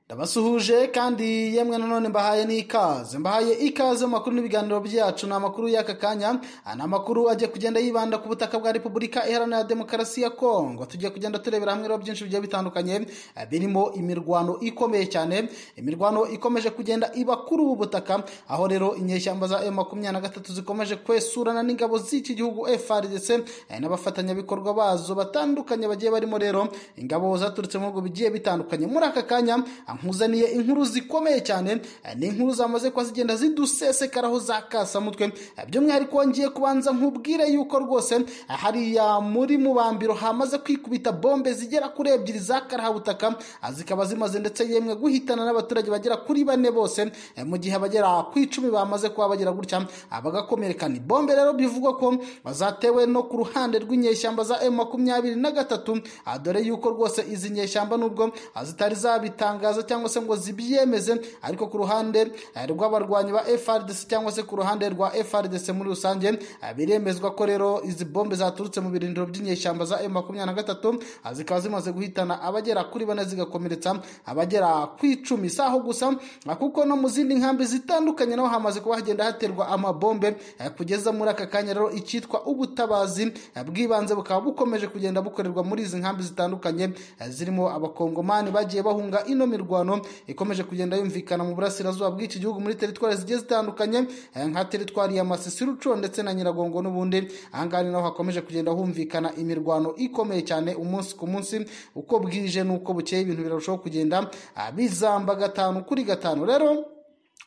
ndabasuhuje kandi yemwe nanone mbahaye n'ikaze mbahaye ikaze mu makuru n'ibiganiro byacu ni amakuru y'aka kanya ni amakuru agiye kugenda yibanda ku butaka bwa repubulika iharanira demokarasi ya kongo tugiye kugenda turebera hamwe rero byinshi bigiye bitandukanye birimo imirwano ikomeye cyane imirwano ikomeje kugenda iba kuri ubu butaka aho rero inyeshyamba za emu makumyabiri na gatatu zikomeje kwesurana n'ingabo z'iki gihugu frdc n'abafatanyabikorwa bazo batandukanye bagiye barimo rero ingabo zaturutse mu bihugu bigiye bitandukanye muri aka kanya nkuzaniye inkuru zikomeye cyane ni inkuru zamaze kuba zigenda zidusesekaraho za kasamutwe by'umwihariko ngiye kubanza nkubwire yuko rwose hariya muri mubambiro hamaze kwikubita bombe zigera kuri ebyiri za karahabutaka zikaba zimaze ndetse yemwe guhitana n'abaturage bagera kuri bane bose mu gihe abagera ku icumi bamaze kuba bagera gutya bagakomereka ni bombe rero bivugwa ko zatewe no ku ruhande rw'inyeshyamba za emu makumyabiri na gatatu dore yuko rwose izi nyeshyamba nubwo zitari zabitangaza cyangwa se ngo zibyemeze ariko ku ruhande rw'abarwanyi ba FRDC cyangwa se ku ruhande rwa FRDC muri rusange biremezwa ko rero izi bombe zaturutse mu birindiro by'inyeshyamba za M23 zikaba zimaze guhitana abagera kuri bane zigakomeretsa abagera ku icumi saho gusa kuko no mu zindi nkambi zitandukanye naho hamaze kuba hagenda haterwa amabombe kugeza muri aka kanya rero icyitwa ubutabazi bw'ibanze bukaba bukomeje kugenda bukorerwa muri izi nkambi zitandukanye zirimo abakongomani bagiye bahunga ino mirwa imirwano ikomeje kugenda yumvikana mu burasirazuba bw'iki gihugu muri teritwari zigiye zitandukanye nka teritwari ya masisi ruco ndetse na nyiragongo n'ubundi ahangaha ni naho hakomeje kugenda humvikana imirwano ikomeye cyane umunsi ku munsi uko bwije n'uko bukeye ibintu birarushaho kugenda bizamba gatanu kuri gatanu rero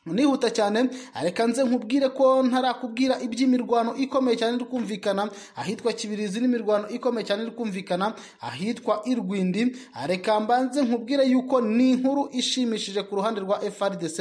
nihuta cyane reka nze nkubwire ko ntarakubwira iby'imirwano ikomeye cyane iri kumvikana ahitwa kibirizi n'imirwano ikomeye cyane iri kumvikana ahitwa irwindi reka mbanze nkubwire yuko ni inkuru ishimishije ku ruhande rwa frdc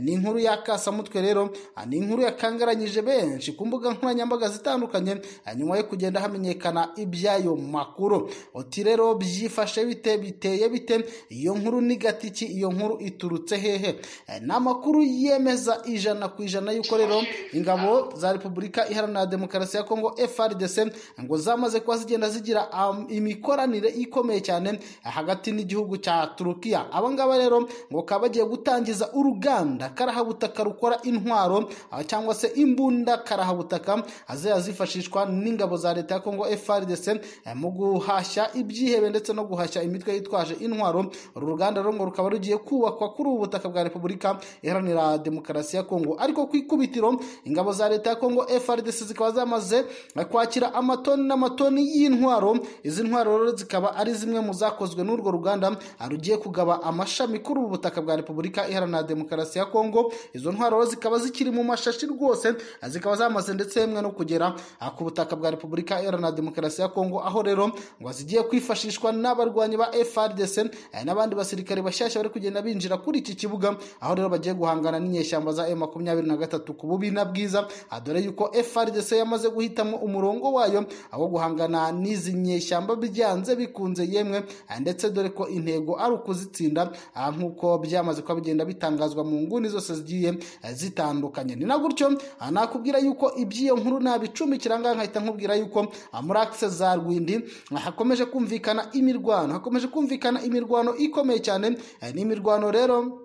ni inkuru y'akasamutwe rero ni inkuru yakangaranyije benshi ku mbuga nkoranyambaga zitandukanye nyuma yo kugenda hamenyekana iby'ayo makuru uti rero byifashe bite biteye bite iyo nkuru ni gatiki iyo nkuru iturutse hehe ni amakuru yemeza ijana ku ijana y'uko rero ingabo za repubulika iharanira demokarasi ya kongo frdc ngo zamaze kuba zigenda zigira imikoranire ikomeye cyane hagati n'igihugu cya turukiya abangaba rero ngo bakaba bagiye gutangiza uruganda karahabutaka rukora intwaro cyangwa se imbunda karahabutaka ziriya zifashishwa n'ingabo za leta ya kongo frdc mu guhashya ibyihebe ndetse no guhashya imitwe yitwaje intwaro uru ruganda rero ngo rukaba rugiye kubakwa kuri ubu butaka bwa repubulika iharanira demokarasi ya kongo ariko ku ikubitiro ingabo za leta ya kongo frdc zikaba zamaze kwakira amatoni n'amatoni y'intwaro izi ntwaro rero zikaba ari zimwe mu zakozwe n'urwo ruganda rugiye kugaba amashami kuri ubu butaka bwa repubulika iharanira demokarasi ya kongo izo ntwaro zikaba zikiri mu mashashi rwose zikaba zamaze ndetse yemwe no kugera ku butaka bwa repubulika iharanira demokarasi ya kongo aho rero ngo zigiye kwifashishwa n'abarwanyi ba frdc n'abandi basirikare bashyashya bari kugenda binjira kuri iki kibuga aho rero bagiye guhangana n'inyeshyamba za M23 na ku bubi na bwiza dore yuko FRDC yamaze guhitamo umurongo wayo aho guhangana n'izi nyeshyamba byanze bikunze yemwe ndetse dore ko intego ari ukuzitsinda nk'uko byamaze kuba bigenda bitangazwa mu nguni zose zigiye zitandukanye ni na gutyo nakubwira yuko iby'iyo nkuru nabicumbikira ngaha nkahita nkubwira yuko muri akise za rwindi hakomeje kumvikana imirwano hakomeje kumvikana imirwano ikomeye cyane n'imirwano rero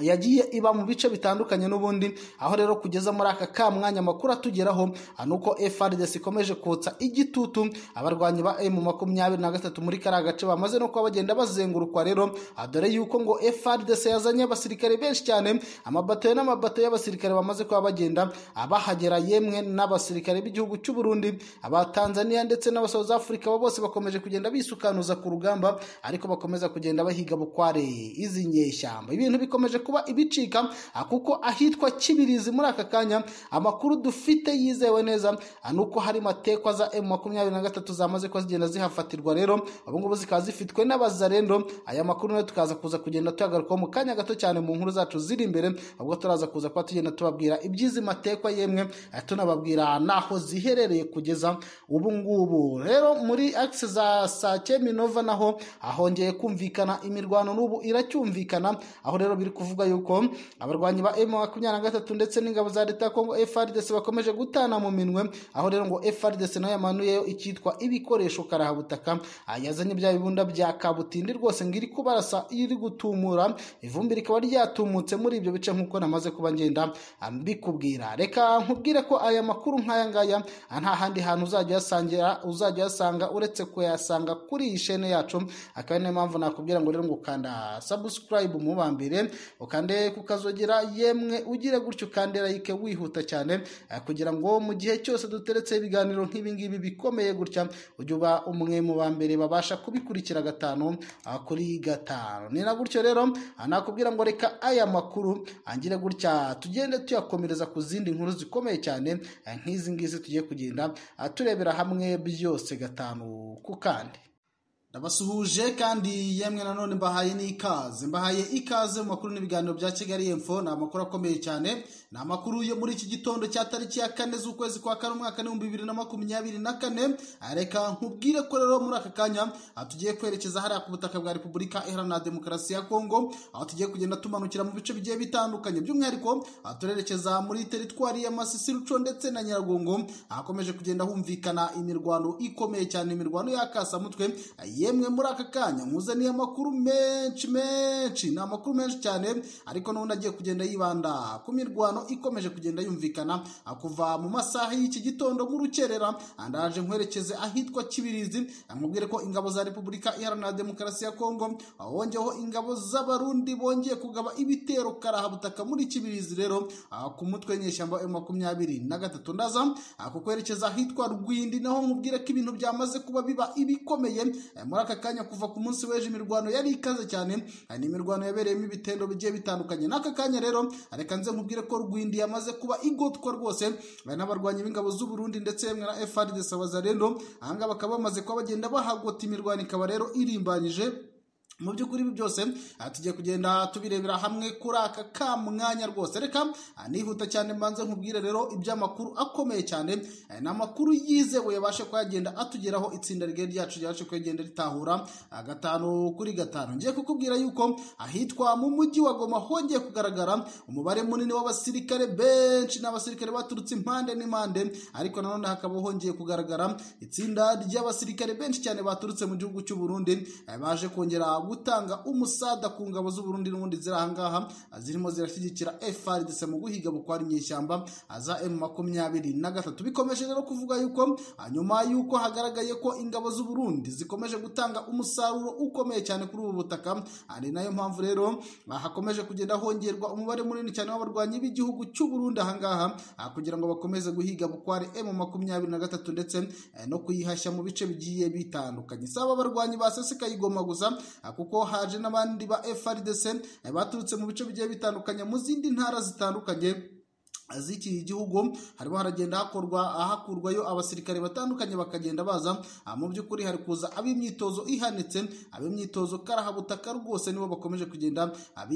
yagiye iba mu bice bitandukanye n'ubundi aho rero kugeza muri aka ka mwanya amakuru atugeraho ni uko FRDC ikomeje kotsa igitutu abarwanyi ba M makumyabiri na gatatu muri kariya gace bamaze no kuba bagenda bazengurukwa rero dore yuko ngo FRDC yazanye abasirikare benshi cyane amabatoye n'amabatoye y'abasirikare bamaze kuba bagenda abahagera yemwe n'abasirikare b'igihugu cy'u Burundi aba Tanzania ndetse n'aba South Africa bo bose bakomeje kugenda bisukanuza ku rugamba ariko bakomeza kugenda bahiga bukware izi nyeshyamba ibintu bikomeje kuba ibicika kuko ahitwa kibirizi muri aka kanya amakuru dufite yizewe neza ni uko hari matekwa za emu makumyabiri na gatatu zamaze kuba zigenda zihafatirwa rero ubungubu zikaba zifitwe n'abazarendo aya makuru nayo tukaza kuza kugenda tuyagarukaho mu kanya gato cyane mu nkuru zacu ziri imbere ubwo turaza kuza kuba tugenda tubabwira iby'izi matekwa yemwe tunababwira n'aho ziherereye kugeza ubu ngubu rero muri akisi za sake minova naho ahongeye kumvikana imirwano n'ubu iracyumvikana aho rero biri kuvuga kuvuga yuko abarwanyi ba M makumyabiri na gatatu ndetse n'ingabo za leta ya Kongo FARDC bakomeje gutana mu minwe aho rero ngo FARDC nayo yamanuyeyo icyitwa ibikoresho karahabutaka yazanye bya bibunda bya kabutindi rwose ngo iri kubarasa iri gutumura ivumbi rikaba ryatumutse muri ibyo bice nk'uko namaze kuba ngenda mbikubwira reka nkubwire ko aya makuru nk'aya ngaya nta handi hantu uzajya uyasangira uzajya uyasanga uretse kuyasanga kuri iyi shene yacu akaba niyo mpamvu nakubwira ngo rero ngo kanda subscribe mubambire ukande kukazogera yemwe ugire gutyo kandi like wihuta cyane eh, kugira ngo mu gihe cyose duteretse ibiganiro nk'ibi ngibi bikomeye gutya ujye uba umwe mu ba mbere babasha kubikurikira gatanu ah, kuri gatanu ni na gutyo rero ah, nakubwira ngo reka aya makuru angire gutya tugende tuyakomereza ku zindi nkuru zikomeye cyane eh, nk'izi ngizi tugiye kugenda ah, turebera hamwe byose gatanu ku kandi ndabasuhuje kandi yemwe nanone mbahaye n'ikaze mbahaye ikaze mu makuru n'ibiganiro bya kigali info ni amakuru akomeye cyane ni amakuru yo muri iki gitondo cya tariki ya kane z'ukwezi kwa kane umwaka n'ibihumbi bibiri na makumyabiri na kane reka nkubwire ko rero muri aka kanya tugiye kwerekeza hariya ku butaka bwa repubulika iharanira demokarasi ya kongo aho tugiye kugenda tumanukira mu bice bigiye bitandukanye by'umwihariko turerekeza muri teritwari ya masisi ruco ndetse na nyiragongo ahakomeje kugenda humvikana imirwano ikomeye cyane imirwano y'akasamutwe yemwe muri aka kanya nkuzaniye amakuru menshi menshi ni amakuru menshi cyane ariko n'ubundi agiye kugenda yibanda ku mirwano ikomeje kugenda yumvikana kuva mu masaha y'iki gitondo nk'urukerera ndaje nkwerekeze ahitwa kibirizi amubwire ko ingabo za repubulika iharanira demokarasi ya kongo wongeyeho ingabo z'abarundi bongeye kugaba ibitero karahabutaka muri kibirizi rero ku mutwe nyeshyamba makumyabiri na gatatu ndaza kukwerekeza ahitwa rwindi naho nkubwire ko ibintu byamaze kuba biba ibikomeye muri aka kanya kuva ku munsi w'ejo imirwano yari ikaze cyane ni imirwano yabereyemo ibitendo bigiye bitandukanye n'aka kanya rero reka nze nkubwire ko rwindi yamaze kuba igotwa rwose n'abarwanyi b'ingabo z'uburundi ndetse yemwe na frdc abazarendo ahangaha bakaba bamaze kuba bagenda bahagota imirwano ikaba rero irimbanyije mu by'ukuri ibi byose tugiye kugenda tubirebera hamwe kuri aka ka mwanya rwose reka nihuta cyane mbanze nkubwire rero iby'amakuru akomeye cyane ni amakuru yizewe yabashe kuyagenda atugeraho itsinda rigari ryacu ryabashe kuyagenda ritahura gatanu kuri gatanu ngiye kukubwira yuko ahitwa mu mujyi wa goma hongeye kugaragara umubare munini w'abasirikare benshi n'abasirikare baturutse impande n'impande ariko nanone hakaba hongeye kugaragara itsinda ry'abasirikare benshi cyane baturutse mu gihugu cy'u Burundi baje kongera gutanga umusada ku ngabo z'uburundi n'ubundi ziri ahangaha zirimo zirashyigikira frdc mu guhiga bukwara inyeshyamba za m makumyabiri na gatatu bikomeje rero kuvuga yuko nyuma yuko hagaragaye ko ingabo z'uburundi zikomeje gutanga umusaruro ukomeye cyane kuri ubu butaka ari nayo mpamvu rero hakomeje kugenda hongerwa umubare munini cyane w'abarwanyi b'igihugu cy'uburundi ahangaha kugira ngo bakomeze guhiga bukware m makumyabiri na gatatu ndetse no kuyihashya mu bice bigiye bitandukanye saba abarwanyi basesekaye igoma gusa kuko haje n'abandi ba FRDC baturutse mu bice bigiye bitandukanye mu zindi ntara zitandukanye z'iki gihugu harimo haragenda hakorwa hakurwayo abasirikare batandukanye bakagenda baza mu by'ukuri hari kuza ab'imyitozo ihanitse ab'imyitozo karahabutaka rwose nibo bakomeje kugenda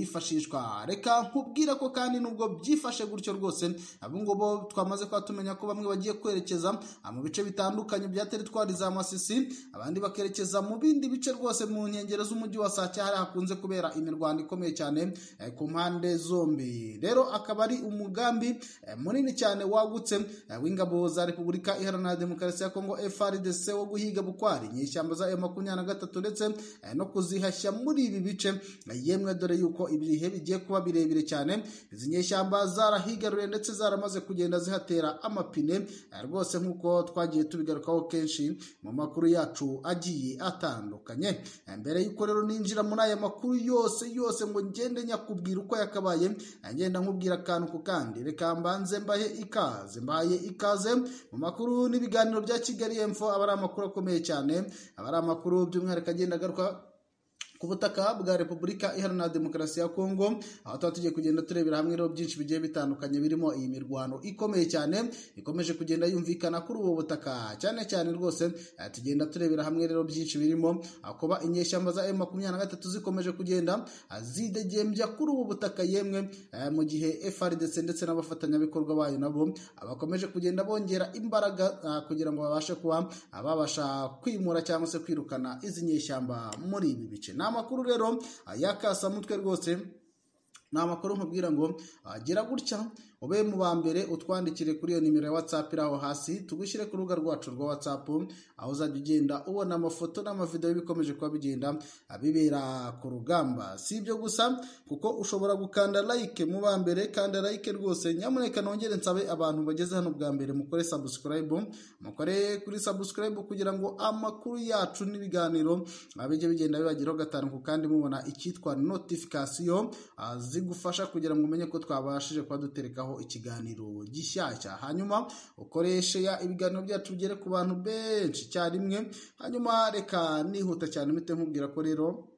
bifashishwa reka nkubwira ko kandi nubwo byifashe gutyo rwose abungubu twamaze kuba tumenya ko bamwe bagiye kwerekeza mu bice bitandukanye bya teritwari za masisi abandi bakerekeza mu bindi bice rwose mu nkengero z'umujyi wa sake hari hakunze kubera imirwano ikomeye cyane ku mpande zombi rero akaba ari umugambi eh, munini cyane wagutse eh, w'ingabo za repubulika iharanira demokarasi ya kongo frdc wo guhiga bukwari inyeshyamba za makumyabiri na gatatu ndetse eh, no kuzihashya muri ibi bice eh, yemwe dore yuko ibihe bigiye kuba birebire cyane izi nyeshyamba zarahigaruye ndetse zaramaze kugenda zihatera amapine eh, rwose nk'uko twagiye tubigarukaho kenshi mu makuru yacu agiye atandukanye Eh, mbere y'uko rero ninjira muri aya makuru yose yose ngo ngende nyakubwira uko yakabaye eh, ngenda nkubwira akantu ku kandi reka mbanze mbahe ikaze mbaye ikaze mu makuru n'ibiganiro bya kigali emfo aba ari amakuru akomeye cyane aba ari amakuru by'umwihariko agenda agaruka ku butaka bwa repubulika iharanira demokarasi ya kongo aho tuba tugiye kugenda turebera hamwe rero byinshi bigiye bitandukanye birimo iyi mirwano ikomeye cyane ikomeje kugenda yumvikana kuri ubu butaka cyane cyane rwose eh, tugenda turebera hamwe rero byinshi birimo ah, kuba inyeshyamba za m makumyabiri na gatatu zikomeje kugenda ah, zidegembya kuri ubu butaka yemwe eh, mu gihe frdc ndetse n'abafatanyabikorwa bayo nabo ah, bakomeje kugenda bongera imbaraga ah, kugira ngo babashe kuba ah, babasha kwimura cyangwa se kwirukana izi nyeshyamba muri ibi bice ni amakuru rero ah, y'akasamutwe rwose ni amakuru nkubwira ngo agera gutya ube mu ba mbere utwandikire kuri iyo nimero ya whatsapp iri aho hasi tugushyire ku rubuga rwacu rwa whatsapp aho uzajya ugenda ubona amafoto n'amavidewo y'ibikomeje kuba bigenda bibera ku rugamba si ibyo gusa kuko ushobora gukanda like mu ba mbere kanda like rwose nyamuneka nongere nsabe abantu bageze hano bwa mbere mukore subscribe mukore kuri subscribe kugira ngo amakuru yacu n'ibiganiro ah, bijye bigenda bibageraho gatanu ku kandi mubona icyitwa notification ah, zigufasha kugira ngo umenye ko twabashije kuba duterekaho ikiganiro gishyashya hanyuma ukoreshe ya ibiganiro byacu bigere ku bantu benshi icyarimwe hanyuma reka nihuta cyane mpite nkubwira ko rero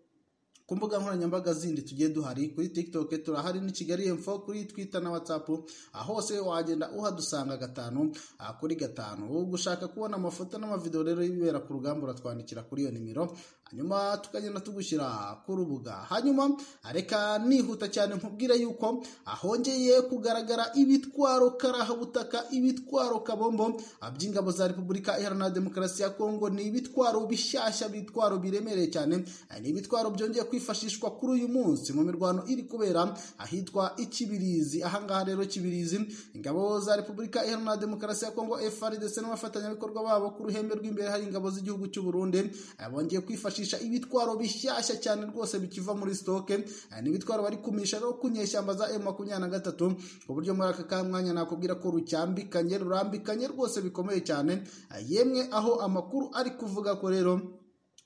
ku mbuga nkoranyambaga zindi tugiye duhari kuri tiktok turahari ni kigali info kuri twitter na whatsapp aho hose wagenda uhadusanga gatanu ah, kuri gatanu gushaka kubona amafoto n'amavideo rero y'ibibera ku rugamba uratwandikira kuri iyo nimero hanyuma tukagenda tugushyira ku rubuga hanyuma reka nihuta cyane nkubwire yuko ahongeye kugaragara ibitwaro karahabutaka ibitwaro kabombo ah, by'ingabo za repubulika iharanira demokarasi ya kongo ni ibitwaro bishyashya bitwaro biremereye cyane Ah, ni ibitwaro byongeye kwifashishwa kuri uyu munsi mu mirwano iri kubera ahitwa ikibirizi ahangaha rero kibirizi ingabo za repubulika iharanira demokarasi ya kongo frdc n'abafatanyabikorwa babo ku ruhembe rw'imbere hari ingabo z'igihugu cy'u burundi Eh, bongeye kwifashisha ibitwaro bishyashya cyane rwose bikiva muri sitoke Eh, ni ibitwaro bari kumisha rero ku nyeshyamba za m makumyabiri na gatatu ku buryo muri aka kamwanya nakubwira ko rucyambikanye rurambikanye rwose bikomeye cyane Eh, yemwe aho amakuru ari kuvuga ko rero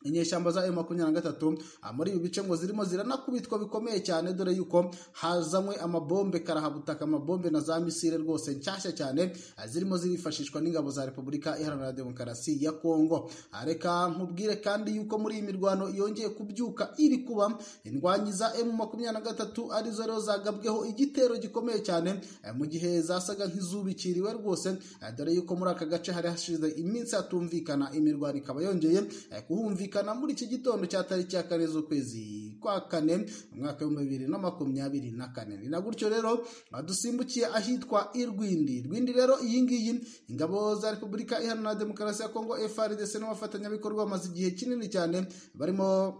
inyeshyamba za makumyabiri na gatatu ah, muri ibi bice ngo zirimo ziranakubitwa bikomeye cyane dore yuko hazanywe amabombe karahabutaka amabombe na za misile rwose nshyashya cyane ah, zirimo zirifashishwa n'ingabo za repubulika iharanira demokarasi ya kongo Ah, reka nkubwire kandi yuko muri iyi mirwano yongeye kubyuka iri kuba indwanyi za emu makumyabiri na gatatu arizo rero zagabweho igitero gikomeye cyane eh, mu gihe zasaga nk'izubikiriwe rwose eh, dore yuko muri aka gace hari hashize iminsi hatumvikana imirwano ikaba yongeye eh, kuhumvikana kumvikana muri iki gitondo cya tariki ya kane z'ukwezi kwa kane umwaka w'ibihumbi bibiri na makumyabiri na kane ni na gutyo rero ah, dusimbukiye ahitwa irwindi rwindi rero iyi ngiyi ingabo za repubulika iharanira demokarasi ya kongo frdc n'abafatanyabikorwa bamaze igihe kinini cyane barimo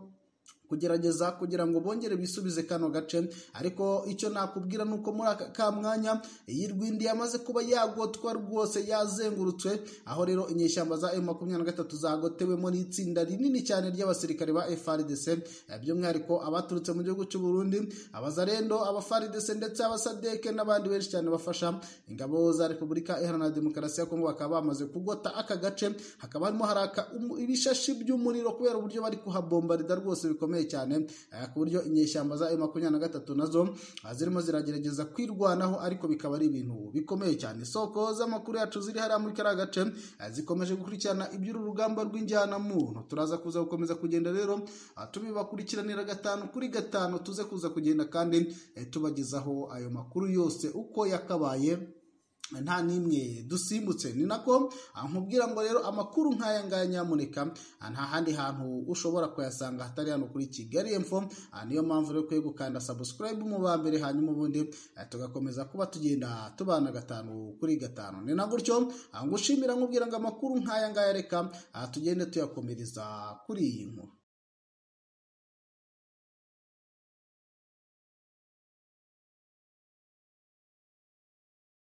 kugerageza kugira ngo bongere bisubize kano gace ariko icyo nakubwira ni uko muri aka ka mwanya iyi rwindi yamaze kuba yagotwa rwose yazengurutswe aho rero inyeshyamba za m makumyabiri na gatatu zagotewemo n'itsinda rinini cyane ry'abasirikare ba frdc eh, by'umwihariko abaturutse mu gihugu cy'u burundi abazarendo abafaridc ndetse abasadeke n'abandi benshi cyane bafasha ingabo za repubulika iharanira demokarasi ya kongo bakaba bamaze kugota aka gace hakaba harimo haraka umu- ibishashi by'umuriro kubera uburyo bari kuhabombarida rwose bikomeye bikomeye cyane eh, ku buryo inyeshyamba za makumyabiri na gatatu nazo ah, zirimo ziragerageza kwirwanaho ariko bikaba ari ibintu bikomeye cyane isoko z'amakuru yacu ziri hariya muri kariya gace eh, zikomeje gukurikirana iby'uru rugamba rw'injyanamuntu turaza kuza gukomeza kugenda rero ah, tubibakurikiranira gatanu kuri gatanu tuze kuza kugenda kandi eh, tubagezaho ayo makuru yose uko yakabaye nta n'imwe dusimbutse ni nako ah, nkubwira ngo rero amakuru nk'aya ngaya nyamuneka ah, nta handi hantu ushobora kuyasanga hatari hano kuri kigali emfo Ah, niyo mpamvu rero ukwiye gukanda subscribe mu ba mbere hanyuma ubundi ah, tugakomeza kuba tugenda tubana gatanu kuri gatanu ni na gutyo ah, ngushimira nkubwira ngo amakuru nk'aya ngaya reka ah, tugende tuyakomereza kuri iyi nkuru